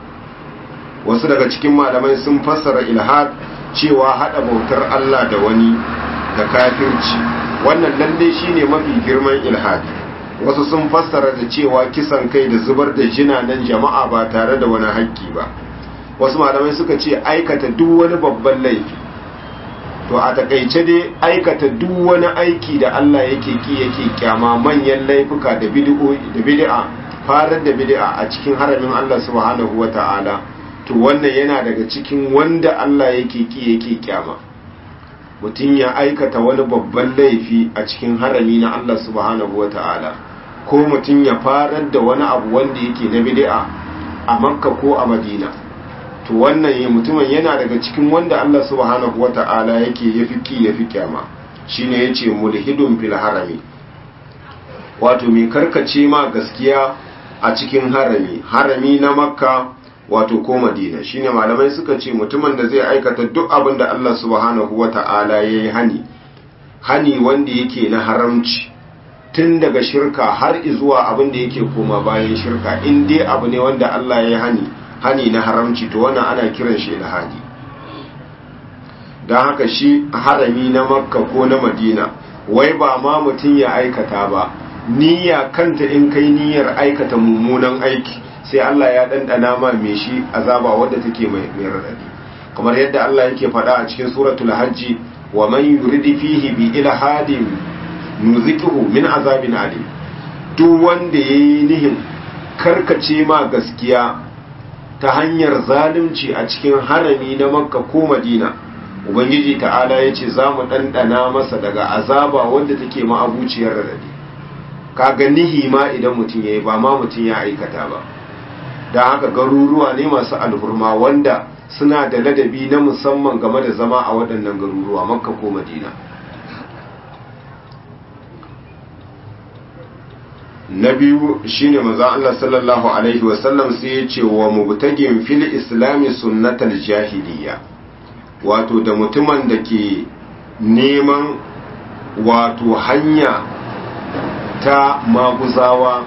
wasu daga cikin malamai sun fassara ilhad cewa hada bautar Allah da wani da kafirci wannan lalle shine mafi girman ilhad wasu sun fassara da cewa kisan kai da zubar da jinanan jama'a ba tare da wani haƙƙi ba wasu malamai suka ce aikata duk wani babban laifi to a takaice dai aikata duk wani aiki da Allah yake ki yake kyama manyan laifuka da bid'a farar da bid'a a cikin haramin Allah subhanahu wata'ala to wannan yana daga cikin wanda Allah yake ki yake kyama mutum ya aikata wani babban laifi a cikin harami na Allah subhanahu wata'ala ko mutum ya farar da wani abu wanda yake na bid'a a makka ko a madina to wannan ya mutumin yana daga cikin wanda Allah subhanahu wata'ala yake yafi ki yafi kyama shine yace mulhidun fil harami wato mai karkace ma gaskiya a cikin harami harami na makka wato ko madina shine malamai suka ce mutumin da zai aikata duk abin da Allah subhanahu wata'ala yayi hani hani wanda yake na haramci tun daga shirka har zuwa abin da yake koma bayan shirka in dai abu ne wanda Allah ya hani hani na haramci to wannan ana kiran shi ilhadi don haka shi harami na makka ko na madina wai ba ma mutum ya aikata ba niyya kanta in kai niyyar aikata mummunan aiki sai Allah ya ɗanɗana ma mai shi azaba wadda take mai raɗaɗi kamar yadda Allah yake faɗa a cikin suratul hajji wa man yuridi fihi bi ilhadin nuziquhu min azabin alim duk wanda yayi nihin karkace ma gaskiya ta hanyar zalunci a cikin harami na makka ko madina ubangiji ta'ala ya ce za mu ɗanɗana masa daga azaba wanda take ma'abuciyar radadi kaga nihi ma idan mutum ya yi ba ma mutum ya aikata ba don haka garuruwa ne masu alhurma wanda suna da ladabi na musamman game da zama a waɗannan garuruwa makka ko madina na biyu shine manzon Allah sallallahu alaihi wasallam sai ya ce wa mubtagin fil islami sunnatal jahiliya wato da mutumin da ke neman wato hanya ta maguzawa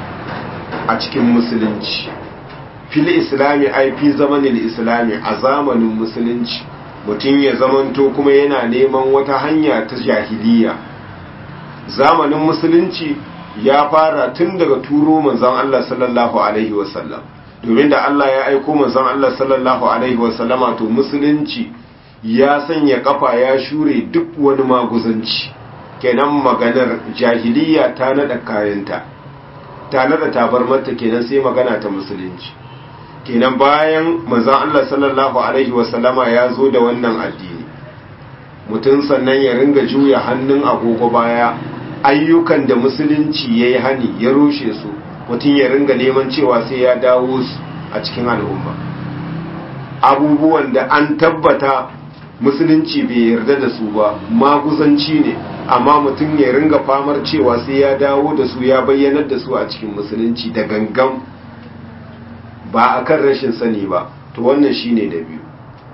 a cikin musulunci fil islami ai fi zamanin islami a zamanin musulunci mutum ya zamanto kuma yana neman wata hanya ta jahiliya zamanin musulunci ya fara tun daga turo manzon Allah sallallahu alaihi wasallam domin da Allah ya aiko manzon Allah sallallahu alaihi wasallama to musulunci ya sanya kafa ya shure duk wani maguzanci kenan maganar jahiliya ta nada kayanta ta nada tabarmarta kenan sai magana ta musulunci kenan bayan manzon Allah sallallahu alaihi wasallama ya zo da wannan addini mutum sannan ya ringa juya hannun agogo baya ayyukan da musulunci ya yi hani ya rushe su mutum ya ringa neman cewa sai ya dawo su a cikin al'umma abubuwan da an tabbata musulunci bai yarda da su ba maguzanci ne amma mutum ya ringa famar cewa sai ya dawo da su ya bayyanar da su a cikin musulunci da gangan ba a kan rashin sani ba to wannan shine da biyu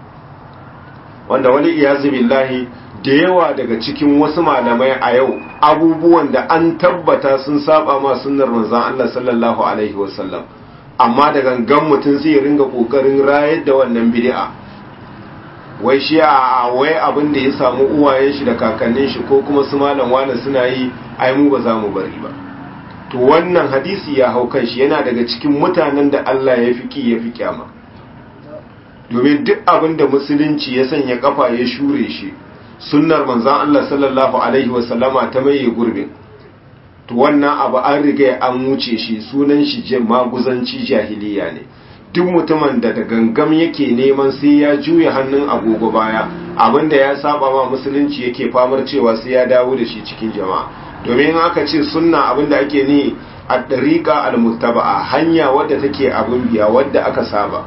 wanda wani iyazu billahi da yawa daga cikin wasu malamai a yau abubuwan da an tabbata sun saba ma sunnar manzon Allah sallallahu alaihi wasallam amma da gangan mutum zai ringa kokarin rayar da wannan bid'a wai shi a wai abin da ya samu uwayen shi da kakannin shi ko kuma su malam wani suna yi ai mu ba za mu bari ba to wannan hadisi ya hau kan shi yana daga cikin mutanen da Allah ya fi ki ya fi kyama domin duk abin da musulunci ya sanya kafa ya shure shi sunnar manzan Allah sallallahu Alaihi wasallama ta maye gurbin to wannan abu an riga an wuce shi sunan shi maguzanci jahiliya ne duk mutumin da da gangam yake neman sai ya juya hannun agogo baya abinda ya saba ma musulunci yake famar cewa sai ya dawo da shi cikin jama'a domin aka ce sunna abinda ake ni a ɗariƙa al-muttaba'a hanya wadda take abin biya wadda aka saba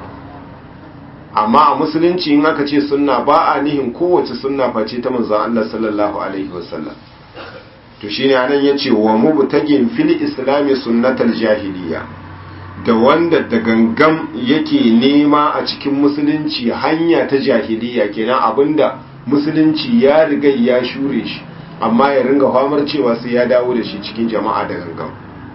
amma a musulunci in aka ce sunna ba a nihin kowace sunna face ta manzon Allah sallallahu alaihi wasallam to shine anan yace wa mubtagin fil islami sunnatal jahiliya da wanda da gangam yake nema a cikin musulunci hanya ta jahiliya kenan abinda musulunci ya riga ya shure shi amma ya ringa famar cewa sai ya dawo da shi cikin jama'a da gangam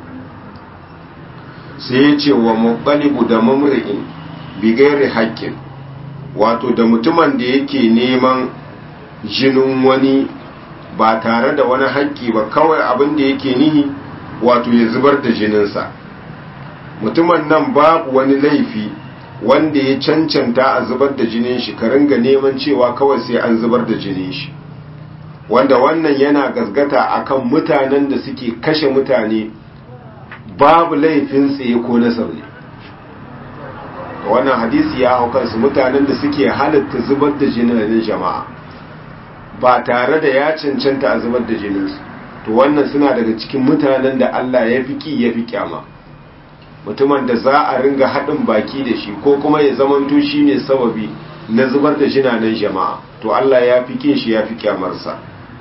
sai ya ce wa muqalibu da mamri'in bi gairi haƙƙin wato da mutumin da yake neman jinin wani ba tare da wani haƙƙi ba kawai abin da yake nihi wato ya zubar da jininsa mutumin nan babu wani laifi wanda ya cancanta a zubar da jinin shi ka ringa neman cewa kawai sai an zubar da jinin shi wanda wannan yana gasgata akan mutanen da suke kashe mutane babu laifin tsaye ko na sauri wannan hadisi ya hau kansu mutanen da suke halatta zubar da jinin jama'a ba tare da ya cancanta a zubar da jininsu to wannan suna daga cikin mutanen da Allah ya fi ki ya fi kyama mutumin da za a ringa haɗin baki da shi ko kuma ya zamanto shi ne sababi na zubar da jinanen jama'a to Allah ya fi kin shi ya fi kyamarsa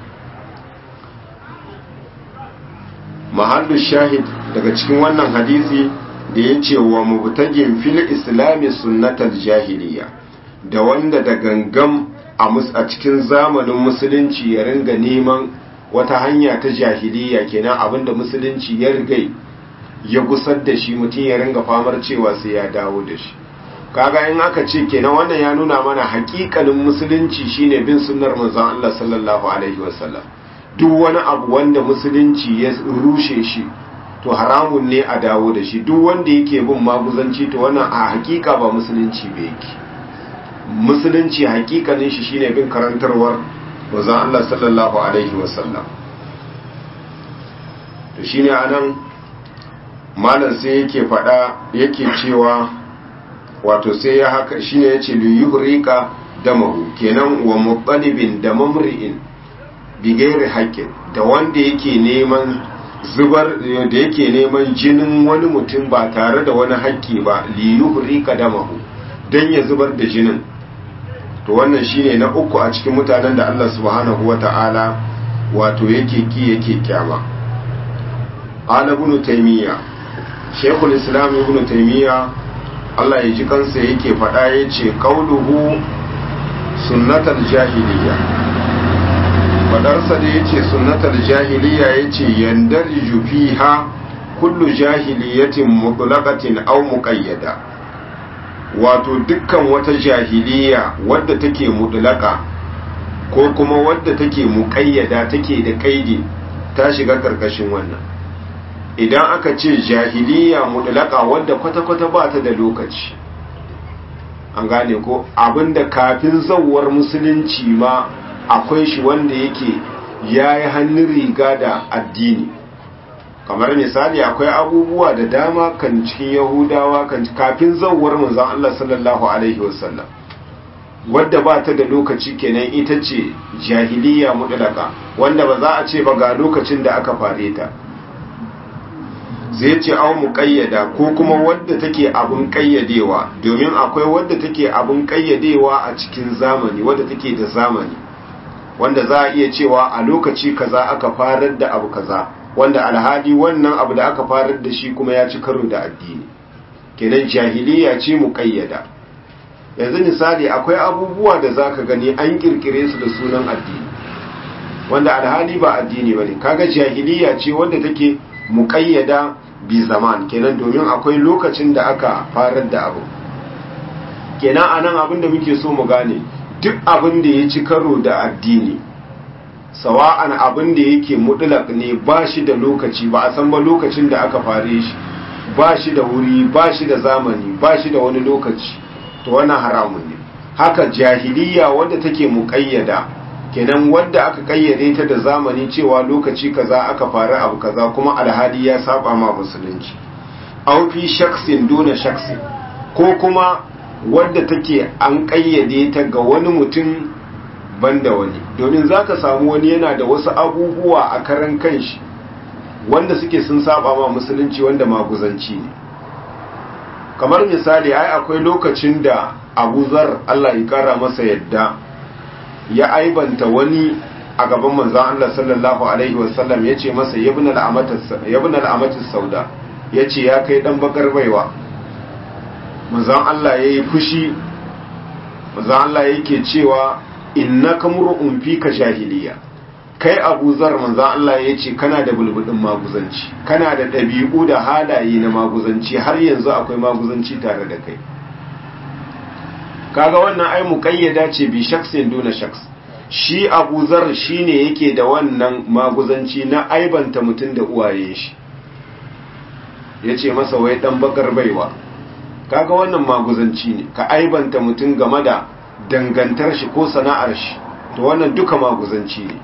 mahallu shahid daga cikin wannan hadisi da ya ce wa mubtagin fil islami sunnatal jahiliya da wanda da gangam a cikin zamanin musulunci ya ringa neman wata hanya ta jahiliya kenan abinda musulunci ya rigai ya gusar da shi mutum ya ringa famar cewa sai ya dawo da shi kaga in aka ce kenan wannan ya nuna mana hakikalin musulunci shine bin sunnar manzon Allah sallallahu alaihi wasallam duk wani abu wanda musulunci ya rushe shi to haramun ne a dawo da shi duk wanda yake bin maguzanci to wannan a hakika ba musulunci ba yake musulunci hakikanin shi shine bin karantarwar manzon Allah sallallahu alaihi wasallam to shine anan malam sai yake fada yake cewa wato sai ya haka shine yace li yuhrika damahu kenan wa mutalibin da mamri'in bi gairi haqqin da wanda yake neman zubar da yake neman jinin wani mutum ba tare da wani haƙƙi ba li yuhrika damahu dan ya zubar da jinin to wannan shine na uku a cikin mutanen da Allah subhanahu wata'ala wato yake ki yake kyama ala ibn taymiya shaykhul islam ibn taymiya Allah ya ji kansa yake faɗa yace qauluhu sunnatal jahiliya fadarsa da yace sunnatal jahiliya yace yandarju fiha kullu jahiliyatin mutlaqatin aw muqayyada wato dukkan wata jahiliya wadda take mutlaka ko kuma wadda take muqayyada take da kaidi ta shiga karkashin wannan idan aka ce jahiliya mutlaka wadda kwata-kwata ba ta da lokaci an gane ko abinda kafin zawar musulunci ma akwai shi wanda yake ya yi hannun riga da addini kamar misali akwai abubuwa da dama kan cikin yahudawa kan kafin zawar manzon Allah sallallahu alaihi wasallam wadda ba ta da lokaci kenan ita ce jahiliya mutlaka wanda ba za a ce ba ga lokacin da aka fare ta zai ce au muƙayyada ko kuma wadda take abin ƙayyadewa domin akwai wadda take abin ƙayyadewa a cikin zamani wadda take da zamani wanda za a iya cewa a lokaci kaza aka farar da abu kaza wanda alhali wannan abu da aka farar da shi kuma ya ci karo da addini kenan jahiliya ce muƙayyada yanzu misali akwai abubuwa da zaka gani an kirkire su da sunan addini wanda alhali ba addini bane kaga jahiliya ce wanda take muƙayyada bi zaman kenan domin akwai lokacin da aka farar da abu kenan anan abin da muke so mu gane duk abin da ya ci karo da addini sawa'an abin da yake mutlaq ne ba shi da lokaci ba a san ba lokacin da aka fare shi ba shi da wuri ba shi da zamani ba shi da wani lokaci to wannan haramun ne haka jahiliya wadda take muƙayyada kenan wadda aka kayyade ta da zamani cewa lokaci kaza aka fara abu kaza kuma alhali ya saba ma musulunci aw fi shaksin duna shaksin ko kuma wadda take an kayyade ta ga wani mutum banda wani domin zaka samu wani yana da wasu abubuwa a karan kanshi wanda suke sun saba ma musulunci wanda maguzanci ne kamar misali ai akwai lokacin da Abu Zar Allah ya kara masa yadda ya aibanta wani a gaban manzan Allah sallallahu Alaihi wasallam ya ce masa yabin al'amatis sauda ya ce ya kai ɗan bakar baiwa manzan Allah ya yi fushi manzan Allah yake cewa inna kamur'un fi ka jahiliya kai abu zar manzan Allah ya ce kana da bulbudin maguzanci kana da ɗabi'u da halaye na maguzanci har yanzu akwai maguzanci tare da kai kaga wannan ai muqayyada ce bi shaksin duna shaks shi Abu Zar shine yake da wannan maguzanci na aibanta mutun da uwaye shi yace masa wai dan bakar baiwa kaga wannan maguzanci ne ka aibanta mutun game da dangantar shi ko sana'ar shi to wannan duka maguzanci ne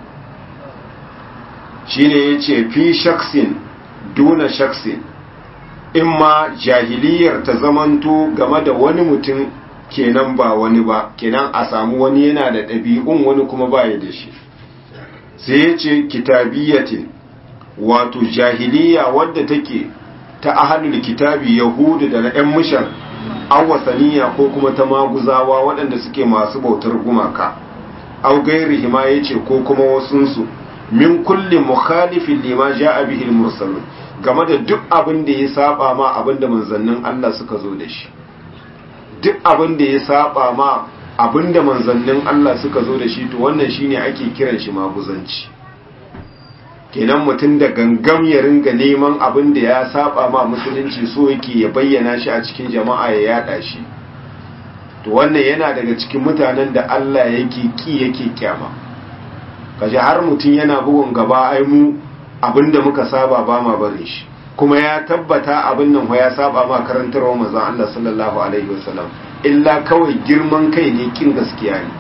shine yace fi shaksin duna shaksin imma jahiliyar ta zamanto game da wani mutum kenan ba wani ba kenan a samu wani yana da ɗabi'un wani kuma baya da shi sai ya ce kitabiyatin wato jahiliya wadda take ta ahalul kitabi yahudu da na 'yan mishan awasaniya ko kuma ta maguzawa waɗanda suke masu bautar gumaka au gairi ma ya ce ko kuma wasunsu min kulli mukhalifin lima ja'a bihi mursalun game da duk abin da ya saba ma abin da manzannin Allah suka zo da shi duk abin da ya saba ma abin da manzannin Allah suka zo da shi to wannan shine ake kiran shi maguzanci kenan mutum da gangam ya ringa neman abin da ya saba ma musulunci so yake ya bayyana shi a cikin jama'a ya yada shi to wannan yana daga cikin mutanen da Allah yake ki yake kyama kaje har mutum yana bugun gaba ai mu abin da muka saba ba ma barin shi kuma ya tabbata abin nan ya saba ma karantarwa manzon Allah sallallahu alaihi wasallam illa kawai girman kai ne kin gaskiya ne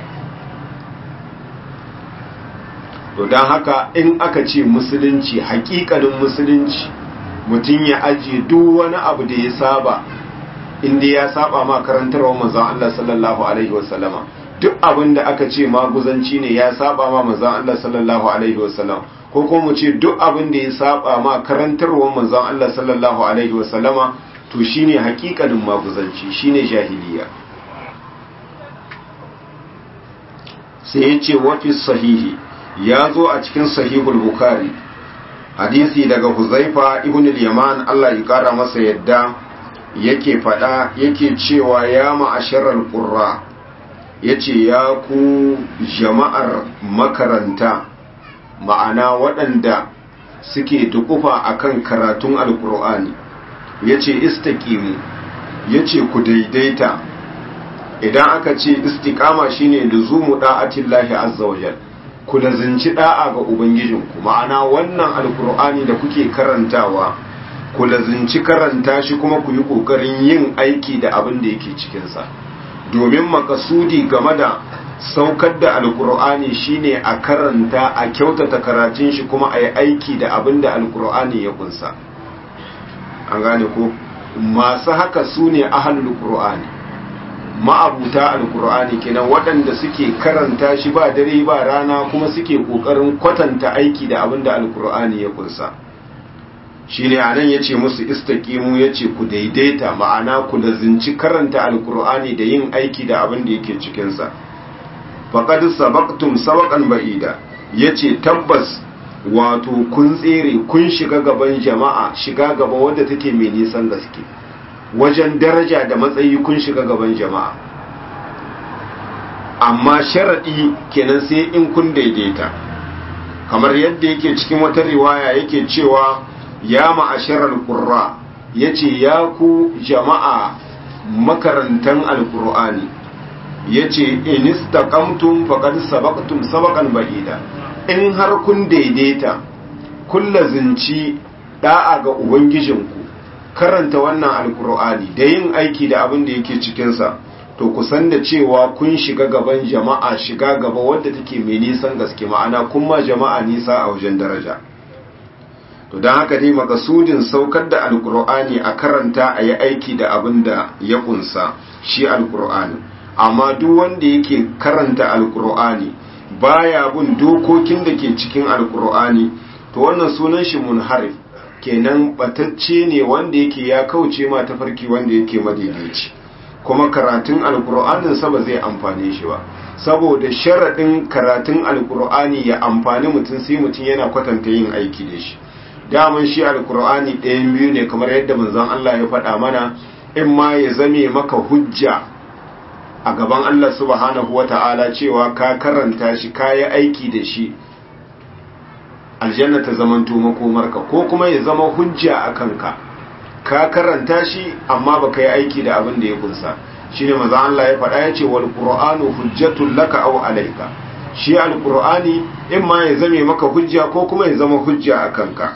to dan haka in aka ce musulunci hakikalin musulunci mutum ya ajiye duk wani abu da ya saba inda ya saba ma karantarwa manzon Allah sallallahu alaihi wasallama duk abin da aka ce maguzanci ne ya saba ma manzon Allah sallallahu alaihi wasallam ko kuma mu ce duk abin da ya saba ma karantarwa manzon Allah sallallahu alaihi wasallama to shine hakikanin maguzanci shine jahiliya sai ya ce wafi sahihi ya zo a cikin sahihul bukhari hadisi daga huzaifa ibn al-yaman Allah ya kara masa yadda yake fada yake cewa ya ma'asharar qurra yace ya ku jama'ar makaranta ma'ana waɗanda suke tukufa akan karatun alkur'ani yace istaqimu yace ku daidaita idan aka ce istiqama shine luzumu da'atillahi azza wajal ku lazinci da'a ga ubangijinku ma'ana wannan alkur'ani da kuke karantawa ku lazinci karanta shi kuma ku yi kokarin yin aiki da abin da yake cikinsa domin makasudi game da saukar da alkur'ani shine a karanta a kyautata karatun shi kuma a yi aiki da abin da alkur'ani ya kunsa an gane ko masu haka su ne ahalul qur'ani ma'abuta alkur'ani kenan waɗanda suke karanta shi ba dare ba rana kuma suke ƙoƙarin kwatanta aiki da abin da alkur'ani ya kunsa shi ne anan ya ce musu istaƙimu ya ce ku daidaita ma'ana ku lazinci karanta alkur'ani da yin aiki da abin da yake cikinsa faƙad sabaktum sabaƙan ba'ida ya ce tabbas wato kun tsere kun shiga gaban jama'a shiga gaba wadda take mai nisan gaske wajen daraja da matsayi kun shiga gaban jama'a amma sharaɗi kenan sai in kun daidaita kamar yadda yake cikin wata riwaya yake cewa ya ma'asharar ƙurra ya ce ya ku jama'a makarantan alƙur'ani ya ce inistakamtum faƙad sabaktum sabakan ba'ida in har kun daidaita kun lazinci ɗa'a ga ubangijinku karanta wannan alkur'ani da yin aiki da abin da yake cikinsa to kusan da cewa kun shiga gaban jama'a shiga gaba wadda take mai nisan gaske ma'ana kun ma jama'a nisa a wajen daraja to don haka dai makasudin saukar da alkur'ani a karanta a yi aiki da abin da ya kunsa shi alkur'ani amma duk wanda yake karanta alkur'ani baya bin dokokin da ke cikin alkur'ani to wannan sunan shi munharif kenan batacce ne wanda yake ya kauce ma tafarki wanda yake madaidaici kuma karatun alkur'anin sa ba zai amfane shi ba saboda sharaɗin karatun alkur'ani ya amfani mutum sai mutum yana kwatanta yin aiki da shi daman shi alkur'ani ɗayan biyu ne kamar yadda manzon Allah ya faɗa mana in ma ya zame maka hujja a gaban Allah subhanahu wata'ala cewa ka karanta shi ka yi aiki da shi aljanna ta zamanto makomarka ko kuma ya zama hujja a kanka ka karanta shi amma baka yi aiki da abin da ya kunsa shine maza Allah ya faɗa ya ce wal qur'anu hujjatul laka aw alayka shi alqur'ani in ma ya zame maka hujja ko kuma ya zama hujja a kanka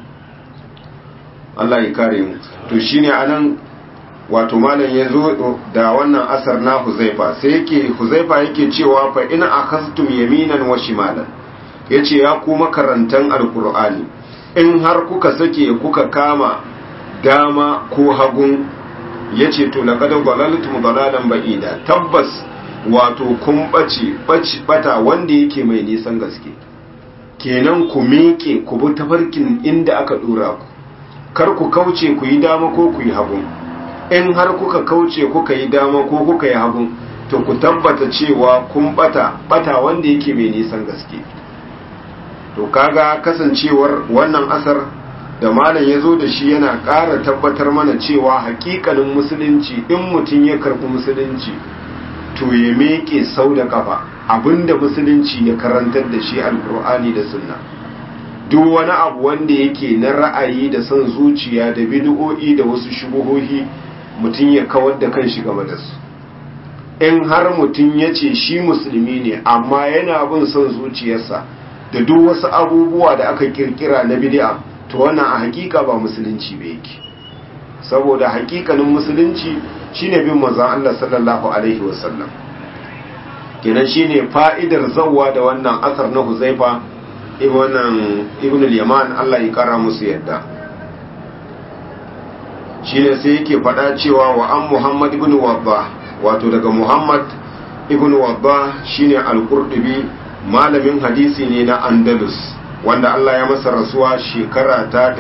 Allah ya kare mu to shine anan wato malam ya zo da wannan asar na Huzaifa sai yake Huzaifa yake cewa fa in akhastum yaminan wa shimalan ya ce ya kuma karantan alkur'ani in har kuka sake kuka kama dama ko hagun ya ce to laƙadar gwalalutum gwalalan ba'ida tabbas wato kun ɓace ɓata wanda yake mai nisan gaske kenan ku miƙe ku bi tafarkin inda aka ɗora ku kar ku kauce ku yi dama ko ku yi hagun in har kuka kauce kuka yi dama ko kuka yi hagun to ku tabbata cewa kun ɓata ɓata wanda yake mai nisan gaske to kaga kasancewar wannan asar da malam ya zo da shi yana ƙara tabbatar mana cewa hakikanin musulunci in mutum ya karɓi musulunci to ya meke sau da kafa abinda musulunci ya karantar da shi alkur'ani da sunna duk wani abu wanda yake na ra'ayi da son zuciya da bid'o'i da wasu shubuhohi mutum ya kawar da kan shi game da su in har mutum ya ce shi musulmi ne amma yana bin son zuciyarsa da duk wasu abubuwa da aka kirkira na bid'a to wannan a hakika ba musulunci ba yake saboda hakikanin musulunci shine bin manzon Allah sallallahu alaihi wasallam kenan shine fa'idar zawwa da wannan asar na Huzaifa ibn ibn al-Yaman Allah ya kara musu yadda shine sai yake faɗa cewa wa an muhammad ibn wadda wato daga muhammad ibn wadda shine al-qurtubi malamin hadisi ne na andalus wanda Allah ya masa rasuwa shekara ta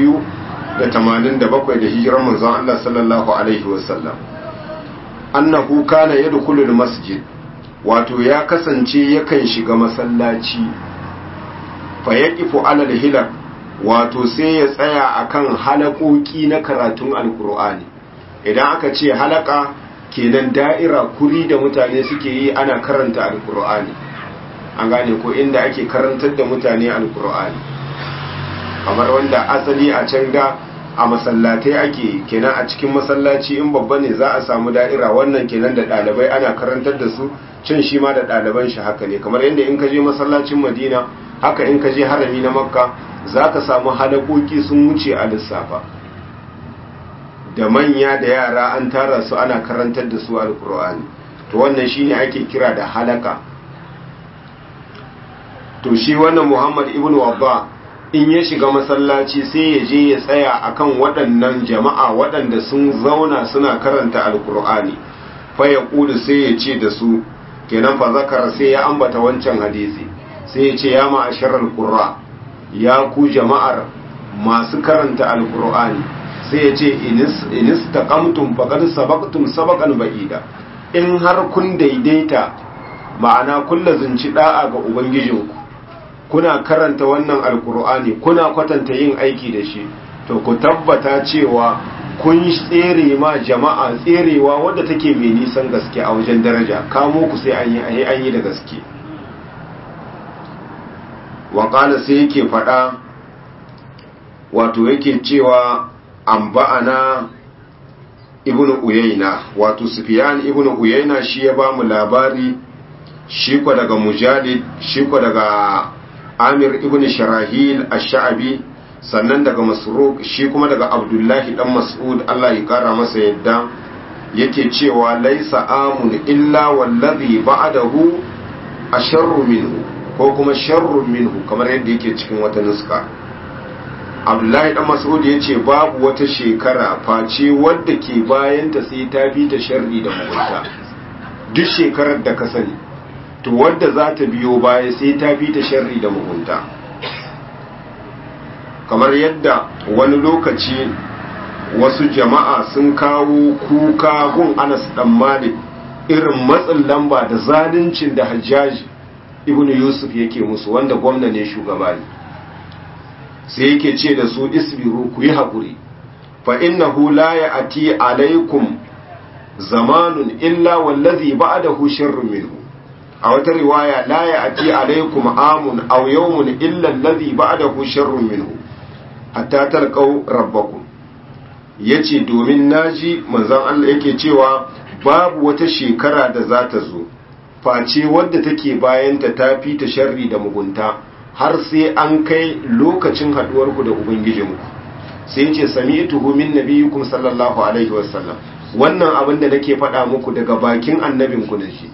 287 da hijirar manzon Allah sallallahu alaihi wasallam annahu kana yadkhulul masjid wato ya kasance yakan shiga masallaci fa yaqifu alal hilal wato sai ya tsaya akan halakoki na karatun alkur'ani idan aka ce halaka kenan da'ira kuri da mutane suke yi ana karanta alkur'ani an gane ko inda ake karantar da mutane alkur'ani kamar wanda asali a can da a masallatai ake kenan a cikin masallaci in babba ne za a samu da'ira wannan kenan da ɗalibai ana karantar da su can shi ma da ɗaliban shi haka ne kamar yadda in ka je masallacin madina haka in ka je harami na makka za ka samu halakoki sun wuce a lissafa da manya da yara an tara su ana karantar da su alkur'ani to wannan shine ake kira da halaka to shi wannan muhammad ibn wabba in ya shiga masallaci sai ya je ya tsaya akan waɗannan jama'a waɗanda sun zauna suna karanta alkur'ani fa ya ƙudu sai ya ce da su kenan fa zakara sai ya ambata wancan hadisi sai ya ce ya ma'asharar qurra ya ku jama'ar masu karanta alkur'ani sai ya ce inis taqamtum faqad sabaqtum sabaqan ba'ida in har kun daidaita ma'ana kun lazunci da'a ga ubangijinku kuna karanta wannan alkur'ani kuna kwatanta yin aiki da shi to ku tabbata cewa kun tsere ma jama'a tserewa wadda take mai nisan gaske a wajen daraja kamo ku sai an yi an yi da gaske waƙala sai yake faɗa wato yake cewa an ba'ana ibn uyaina wato sufiyan ibn uyaina shi ya ba mu labari shi ko daga mujalid shi ko daga amir ibn sharahil ash-sha'bi sannan daga masruq shi kuma daga abdullahi dan mas'ud Allah ya kara masa yadda yake cewa laisa amun illa wallazi ba'dahu asharru minhu ko kuma sharrun minhu kamar yadda yake cikin wata nuska abdullahi dan mas'ud yace babu wata shekara face wadda ke bayanta sai ta bi ta sharri da mugunta duk shekarar da ka sani to wadda za ta biyo baya sai ta bi ta sharri da mugunta kamar yadda wani lokaci wasu jama'a sun kawo kuka gun anas dan malik irin matsin lamba da zaluncin da hajjaji ibn yusuf yake musu wanda gwamna ne shugaba ne sai yake ce da su isbiru ku yi haƙuri fa innahu la ya'ti alaikum zamanun illa wallazi ba'dahu sharrun minhu a wata riwaya la ya'ti alaikum amun aw yawmun illa allazi ba'dahu sharrun minhu hatta talqau rabbakum yace domin naji manzon Allah yake cewa babu wata shekara da za ta zo face wadda take bayanta ta fi ta sharri da mugunta har sai an kai lokacin haduwarku da ubangijinku sai yace sami'tuhu min nabiyikum sallallahu alaihi wasallam wannan abin da nake faɗa muku daga bakin annabinku da shi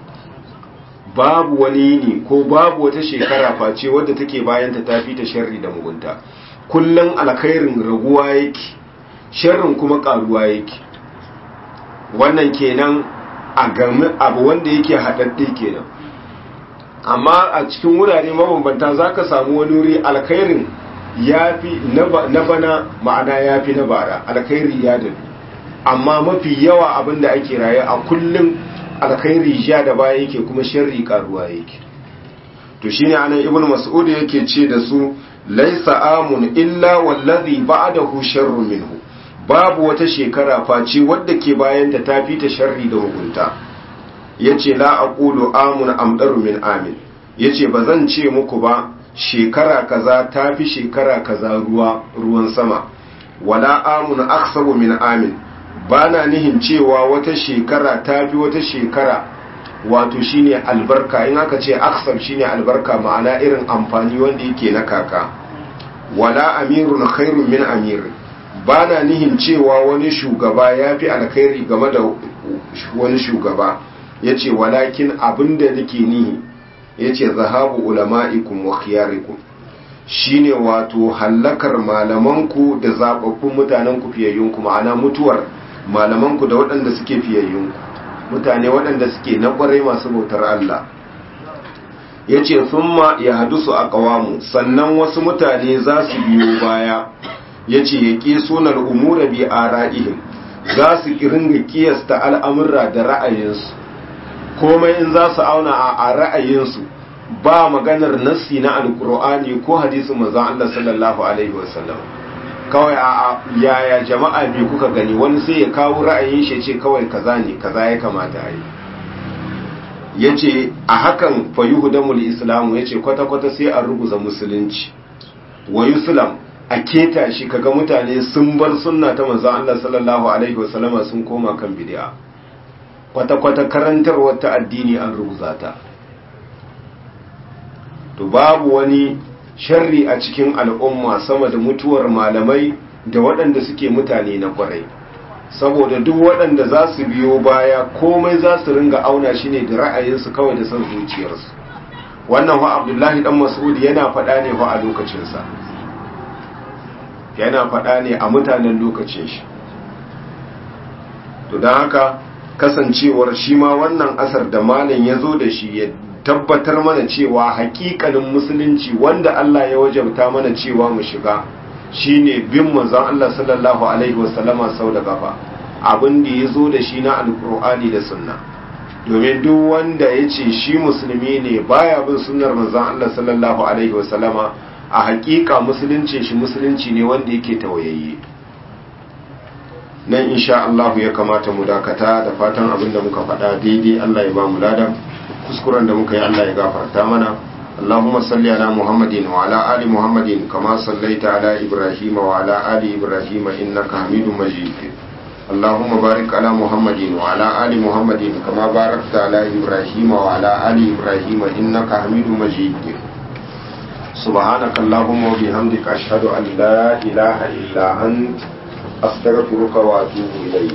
babu wani ne ko babu wata shekara face wadda take bayanta ta fi ta sharri da mugunta kullum alkhairin raguwa yake sharrin kuma karuwa yake wannan kenan a game abu wanda yake haɗaɗɗe kenan amma a cikin wurare mabambanta za ka samu wani wuri alkhairin ya fi na bana ma'ana ya fi na bara alkhairi ya dadu amma mafi yawa abin da ake raye a kullum alkhairi ja da baya yake kuma sharri karuwa yake to shine anan ibnu mas'ud yake ce da su laisa amun illa wallazi ba'dahu sharrun minhu babu wata shekara face wadda ke bayan ta tafi ta sharri da hukunta yace la aqulu amun amdaru min amin yace bazan ce muku ba shekara kaza tafi shekara kaza ruwa ruwan sama wala amun aksabu min amin bana nihin cewa wata shekara tafi wata shekara wato shine albarka in aka ce aksab shine albarka ma'ana irin amfani wanda yake na kaka wala amirun khairun min amir bana nihin cewa wani shugaba ya fi alkhairi game da wani shugaba yace walakin abinda nake nihi yace zahabu ulama'ikum wa khiyarikum shine wato hallakar malamanku da zababbun mutanenku fiyayyunku ma'ana mutuwar malamanku da waɗanda suke fiyayyunku mutane waɗanda suke na ƙwarai masu bautar Allah ya ce summa ya hadusu a ƙawamu sannan wasu mutane za su biyo baya ya ce ya ƙi sunar umura bi a ra'ihim za su ringa kiyasta al'amurra da ra'ayinsu komai in za su auna a ra'ayinsu ba maganar nassi na alkur'ani ko hadisin manzon Allah sallallahu alaihi wasallam kawai a yaya jama'a bi kuka gani wani sai ya kawo ra'ayin shi ce kawai kaza ne kaza ya kamata a yi yace a hakan fa yuhdamul islamu yace kwata kwata sai a ruguza musulunci wa yuslam a keta shi kaga mutane sun bar sunna ta manzon Allah sallallahu alaihi wasallam sun koma kan bid'a kwata kwata karantarwar ta addini an ruguza ta to babu wani sharri a cikin al'umma sama da mutuwar malamai da waɗanda suke mutane na kwarai saboda duk waɗanda za su biyo baya komai za su ringa auna shi ne da ra'ayinsu kawai da son zuciyarsu wannan wa abdullahi dan mas'ud yana faɗa ne wa a lokacinsa yana faɗa ne a mutanen lokacin shi to don haka kasancewar shi ma wannan asar da malam ya zo da shi ya tabbatar mana cewa hakikalin musulunci wanda Allah ya wajabta mana cewa mu shiga shine bin manzon Allah sallallahu alaihi wasallama sau da gaba abin da ya zo da shi na alkur'ani da sunna domin duk wanda ya ce shi musulmi ne baya bin sunnar manzon Allah sallallahu alaihi wasallama a hakika musulunci shi musulunci ne wanda yake tawayayye nan insha Allah ya kamata mu dakata da fatan abin da muka faɗa daidai Allah ya ba mu ladan kuskuren da muka yi Allah ya gafarta mana اللهم صل على محمد وعلى آل محمد كما صليت على إبراهيم وعلى آل إبراهيم إنك حميد مجيد اللهم بارك على محمد وعلى آل محمد كما باركت على إبراهيم وعلى آل إبراهيم إنك حميد مجيد سبحانك اللهم وبحمدك أشهد أن لا إله إلا أنت أستغفرك وأتوب إليك